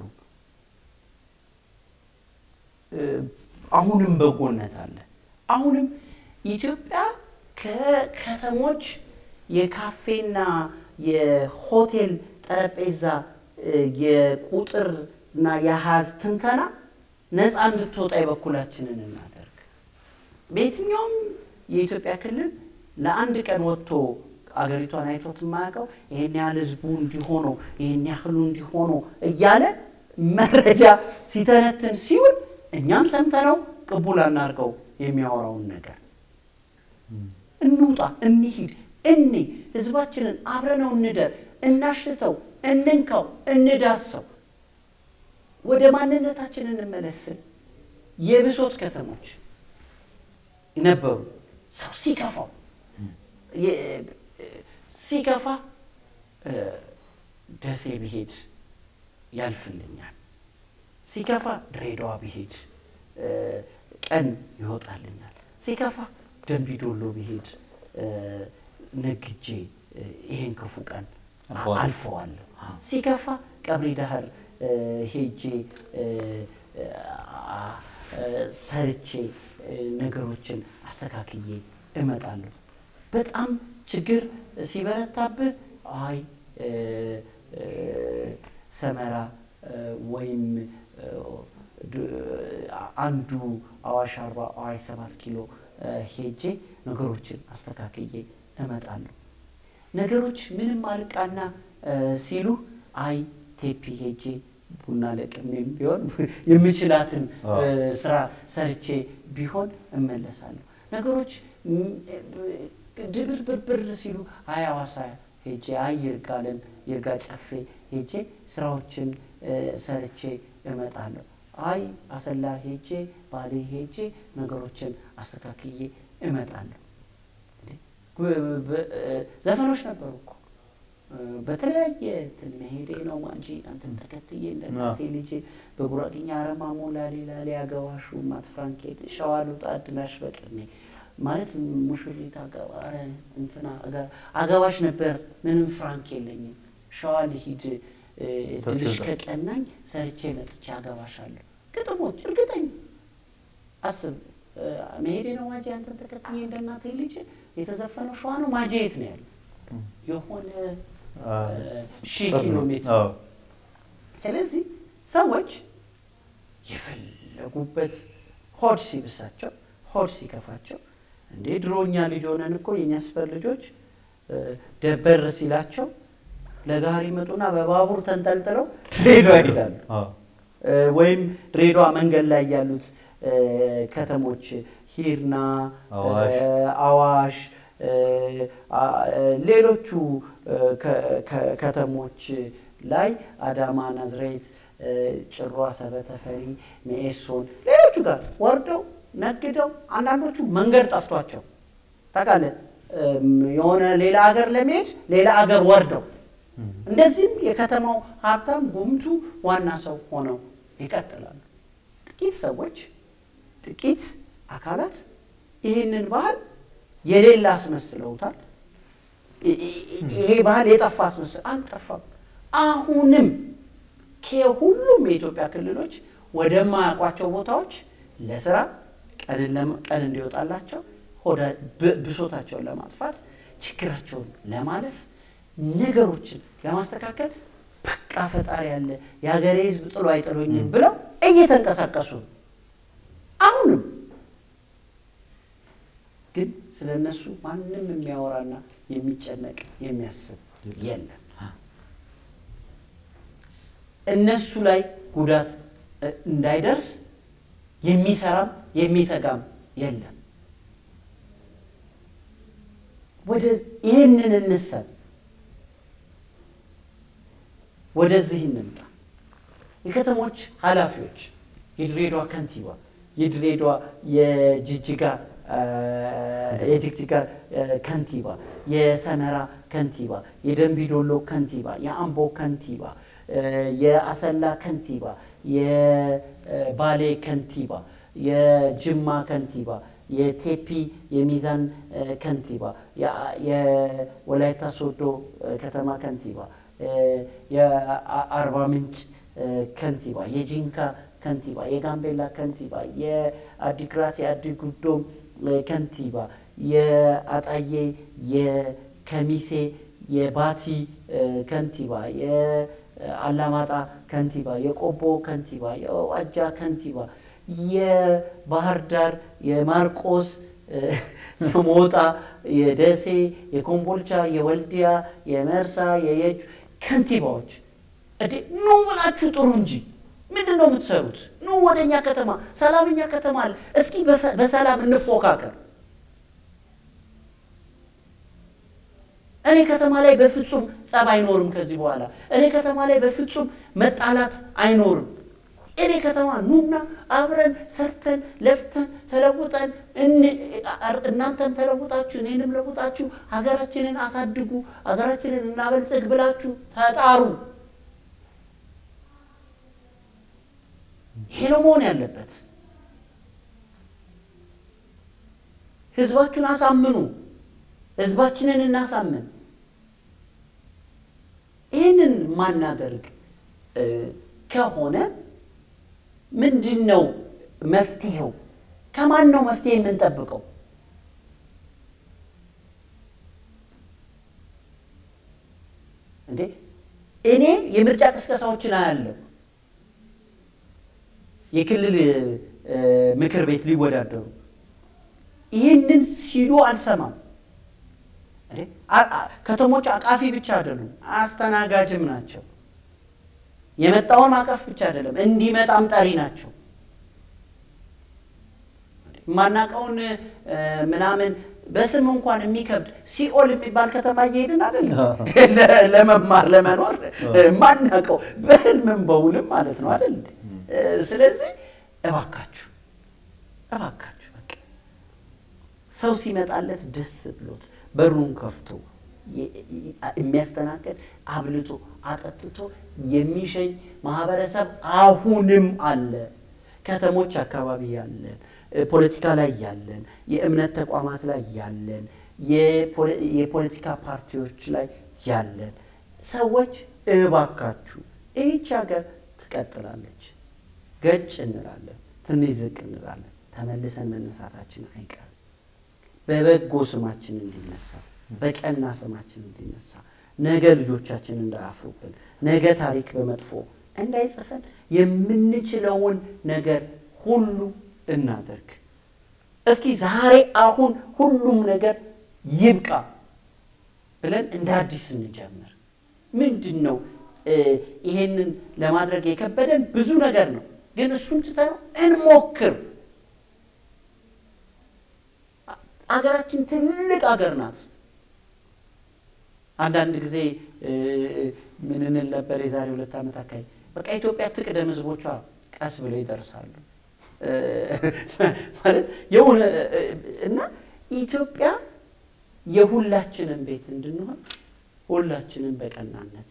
አሁንም በጎነት አለ። አሁንም ኢትዮጵያ ከከተሞች የካፌና የሆቴል ጠረጴዛ የቁጥር እና የሀዝ ትንተና ነፃ እንድትወጣ የበኩላችንን እናደርግ። በየትኛውም የኢትዮጵያ ክልል ለአንድ ቀን ወጥቶ አገሪቷን አይቶት የማያውቀው ይህን ያህል ህዝቡ እንዲሆነው ይህን ያህሉ እንዲሆነው እያለ መረጃ ሲተነትን ሲውል እኛም ሰምተነው ቅቡል አናርገው የሚያወራውን ነገር እንውጣ፣ እንሂድ፣ እኔ ህዝባችንን አብረነው እንደር፣ እናሽተው፣ እንንካው፣ እንዳሰው፣ ወደ ማንነታችን እንመለስን። የብሶት ከተሞች ነበሩ። ሰው ሲከፋው ሲከፋ ደሴ ብሄድ ያልፍልኛል፣ ሲከፋ ድሬዳዋ ብሄድ ቀን ይወጣልኛል፣ ሲከፋ ደንቢዶሎ ብሄድ ነግጄ ይሄን ክፉ ቀን አልፈዋለሁ፣ ሲከፋ ቀብሪ ዳህር ሄጄ ሰርቼ ነገሮችን አስተካክዬ እመጣለሁ። በጣም ችግር ሲበረታብህ አይ ሰመራ ወይም አንዱ አዋሽ አርባ አዋሽ ሰባት ኪሎ ሄጄ ነገሮችን አስተካክዬ እመጣለሁ። ነገሮች ምንም አልቃና ሲሉ አይ ቴፒ ሄጄ ቡና ለቅሜም ቢሆን የምችላትን ስራ ሰርቼ ቢሆን እመለሳለሁ። ነገሮች ድብርብርብር ሲሉ አይ ሐዋሳ ሄጄ አይ ይርጋለም ይርጋ ጨፌ ሄጄ ስራዎችን ሰርቼ እመጣለሁ። አይ አሰላ ሄጄ ባሌ ሄጄ ነገሮችን አስተካክዬ እመጣለሁ። ዘፈኖች ነበሩ እኮ በተለያየ እንትን መሄዴ ነው እንጂ አንተን ተከትዬ እንደ እናቴ ልጄ በጉራጌኛ አረማሞ ላሌ ላሌ አገባሹ ማት ፍራንኬት ሸዋ ልውጣ እድላሽ በቅኔ ማለት ሙሽሪት አገባረ እንትና አገባሽ ነበር። ምንም ፍራንክ የለኝም። ሸዋ ልሂድ እድልሽ ከቀናኝ ሰርቼ መጥቼ አገባሻለሁ። ግጥሞች እርግጠኛ አስብ መሄዴ ነው ማጄ አንተን ተከትዬ እንደ እናቴ ልጅ የተዘፈነው ሸዋ ነው። ማጄ የት ነው ያለው? የሆነ ሺህ ኪሎ ሜትር። ስለዚህ ሰዎች የፈለጉበት ሆድ ሲብሳቸው፣ ሆድ ሲከፋቸው እንዴ ድሮኛ ልጅ ሆነን እኮ የእኛ ሰፈር ልጆች ደበር ሲላቸው ለጋሪ መጡና በባቡር ተንጠልጥለው ድሬዳዋ ይሄዳሉ። ወይም ድሬዳዋ መንገድ ላይ ያሉት ከተሞች ሂርና፣ አዋሽ፣ ሌሎቹ ከተሞች ላይ አዳማ፣ ናዝሬት፣ ጭሯ፣ ሰበተፈሪ፣ ሜኤሶን ሌሎቹ ጋር ወርደው ነግደው አንዳንዶቹ መንገድ ጠፍቷቸው ታውቃለህ፣ የሆነ ሌላ ሀገር ለመሄድ ሌላ ሀገር ወርደው እንደዚህም የከተማው ሀብታም ጉምቱ ዋና ሰው ሆነው ይቀጥላሉ። ጥቂት ሰዎች ጥቂት አካላት ይህንን ባህል የሌላ አስመስለውታል። ይሄ ባህል የጠፋ አስመስል አልጠፋም። አሁንም ከሁሉም የኢትዮጵያ ክልሎች ወደማያውቋቸው ቦታዎች ለስራ ቀን እንዲወጣላቸው ብሶታቸውን ለማጥፋት ችግራቸውን ለማለፍ ነገሮችን ለማስተካከል በቃ ፈጣሪ ያለ የሀገሬ ሕዝብ ጥሎ አይጥሎኝም ብለው እየተንቀሳቀሱ ነው። አሁንም ግን ስለ እነሱ ማንም የሚያወራና የሚጨነቅ የሚያስብ የለም። እነሱ ላይ ጉዳት እንዳይደርስ የሚሰራም የሚተጋም የለም። ወደ ይህንን እንሰብ ወደዚህ እንምጣ። የከተሞች ኃላፊዎች፣ የድሬዳዋ ከንቲባ፣ የድሬዳዋ የጅጅጋ የጅግጅጋ ከንቲባ፣ የሰመራ ከንቲባ፣ የደንቢዶሎ ከንቲባ፣ የአምቦ ከንቲባ፣ የአሰላ ከንቲባ፣ የባሌ ከንቲባ፣ የጅማ ከንቲባ፣ የቴፒ የሚዛን ከንቲባ፣ የወላይታ ሶዶ ከተማ ከንቲባ፣ የአርባ ምንጭ ከንቲባ፣ የጂንካ ከንቲባ፣ የጋምቤላ ከንቲባ፣ የአዲግራት የአዲጉዶም ከንቲባ፣ የአጣዬ የከሚሴ የባቲ ከንቲባ፣ የአላማጣ ከንቲባ፣ የቆቦ ከንቲባ፣ የዋጃ ከንቲባ፣ የባህር ዳር የማርቆስ የሞጣ፣ የደሴ፣ የኮምቦልቻ፣ የወልዲያ፣ የመርሳ፣ የየጁ ከንቲባዎች እንዴ ኑ ብላችሁ ጥሩ እንጂ ምንድን ነው የምትሰሩት? ኑ ወደ እኛ ከተማ፣ ሰላምኛ ከተማ አለ። እስኪ በሰላም እንፎካከር። እኔ ከተማ ላይ በፍጹም ጸብ አይኖርም። ከዚህ በኋላ እኔ ከተማ ላይ በፍጹም መጣላት አይኖርም። እኔ ከተማ ኑና አብረን ሰርተን ለፍተን ተለውጠን እናንተም ተለውጣችሁ እኔንም ለውጣችሁ ሀገራችንን አሳድጉ፣ ሀገራችንን እናበልጽግ ብላችሁ ተጣሩ። ይሄ ነው መሆን ያለበት። ህዝባችሁን አሳምኑ። ህዝባችንን እናሳምን። ይህንን ማናደርግ ከሆነ ምንድን ነው መፍትሄው? ከማን ነው መፍትሄ የምንጠብቀው? እንዴ እኔ የምርጫ ቅስቀሳዎችን አያለሁ። የክልል ምክር ቤት ሊወዳደሩ ይህንን ሲሉ አልሰማም። ከተሞች አቃፊ ብቻ አይደሉም፣ አስተናጋጅም ናቸው። የመጣውን ማቀፍ ብቻ አይደለም፣ እንዲመጣም ጠሪ ናቸው። የማናውቀውን ምናምን በስም እንኳን የሚከብድ ሲኦል የሚባል ከተማ እየሄድን አይደለም ለመማር ለመኖር ማናውቀው በህልምም በውልም ማለት ነው አይደል? ስለዚህ እባካችሁ እባካችሁ በቃ ሰው ሲመጣለት ደስ ብሎት በሩን ከፍቶ የሚያስተናግድ አብልቶ አጠጥቶ የሚሸኝ ማህበረሰብ አሁንም አለ። ከተሞች አካባቢ ያለን፣ ፖለቲካ ላይ ያለን፣ የእምነት ተቋማት ላይ ያለን፣ የፖለቲካ ፓርቲዎች ላይ ያለን ሰዎች እባካችሁ ይህች ሀገር ትቀጥላለች። ገጭ እንላለን፣ ትንሽ ዝቅ እንላለን። ተመልሰን መነሳታችን አይቀርም። በበጎ ስማችን እንዲነሳ በቀና ስማችን እንዲነሳ ነገ ልጆቻችን እንዳያፍሩብን ነገ ታሪክ በመጥፎ እንዳይጽፈን የምንችለውን ነገር ሁሉ እናደርግ። እስኪ ዛሬ አሁን ሁሉም ነገር ይብቃ ብለን እንደ አዲስ እንጀምር። ምንድን ነው ይሄንን ለማድረግ የከበደን ብዙ ነገር ነው፣ ግን እሱን ትተነው እንሞክር። አገራችን ትልቅ አገር ናት። አንዳንድ ጊዜ ምን እንል ነበር? የዛሬ ሁለት ዓመት አካባቢ በቃ ኢትዮጵያ ትቅደም፣ ህዝቦቿ ቀስ ብለው ይደርሳሉ ማለት የሆነ እና ኢትዮጵያ የሁላችንም ቤት እንድንሆን ሁላችንም በቀናነት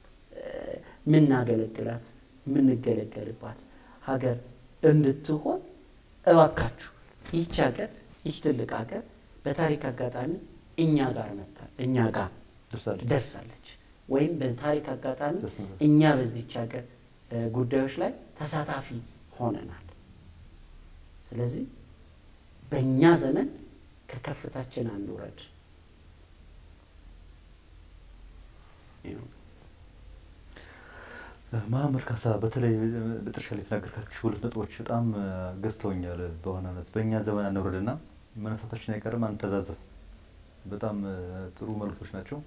ምናገለግላት የምንገለገልባት ሀገር እንድትሆን እባካችሁ ይህች ሀገር ይህ ትልቅ ሀገር በታሪክ አጋጣሚ እኛ ጋር መታ እኛ ጋር ደርሳለች፣ ወይም በታሪክ አጋጣሚ እኛ በዚች ሀገር ጉዳዮች ላይ ተሳታፊ ሆነናል። ስለዚህ በእኛ ዘመን ከከፍታችን አንውረድ። መሀመድ ካሳ በተለይ መጨረሻ ላይ የተናገርካቸው ሁለት ነጥቦች በጣም ገዝተውኛል። በዋናነት በእኛ ዘመን አንውረድና መነሳታችን አይቀርም አንተዛዘብ። በጣም ጥሩ መልእክቶች ናቸው።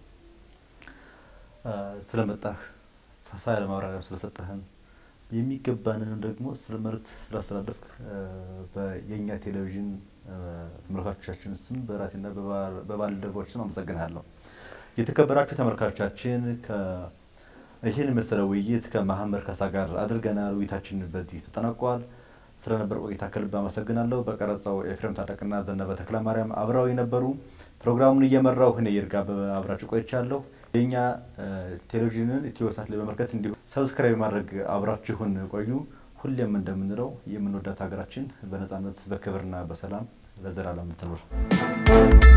ስለመጣህ ሰፋ ያለ ማብራሪያ ስለሰጠህን የሚገባንን ደግሞ ስለ መልእክት ስላስተላለፍክ የእኛ ቴሌቪዥን ተመልካቾቻችን ስም በራሴና በባልደረቦች ስም አመሰግናለሁ። የተከበራችሁ ተመልካቾቻችን ይህን መሰለ ውይይት ከመሀመድ ካሳ ጋር አድርገናል። ውይይታችን በዚህ ተጠናቋል። ስለነበር ቆይታ ከልብ አመሰግናለሁ። በቀረጻው ኤፍሬም ታጠቅና ዘነበ ተክለ ማርያም አብረው የነበሩ ፕሮግራሙን እየመራው እኔ ይርጋ አብራችሁ ቆይቻለሁ። የእኛ ቴሌቪዥንን ኢትዮሳት ላይ በመመልከት እንዲሁ ሰብስክራይብ ማድረግ አብራችሁን ቆዩ። ሁሌም እንደምንለው የምንወዳት ሀገራችን በነጻነት በክብርና በሰላም ለዘላለም ትኑር።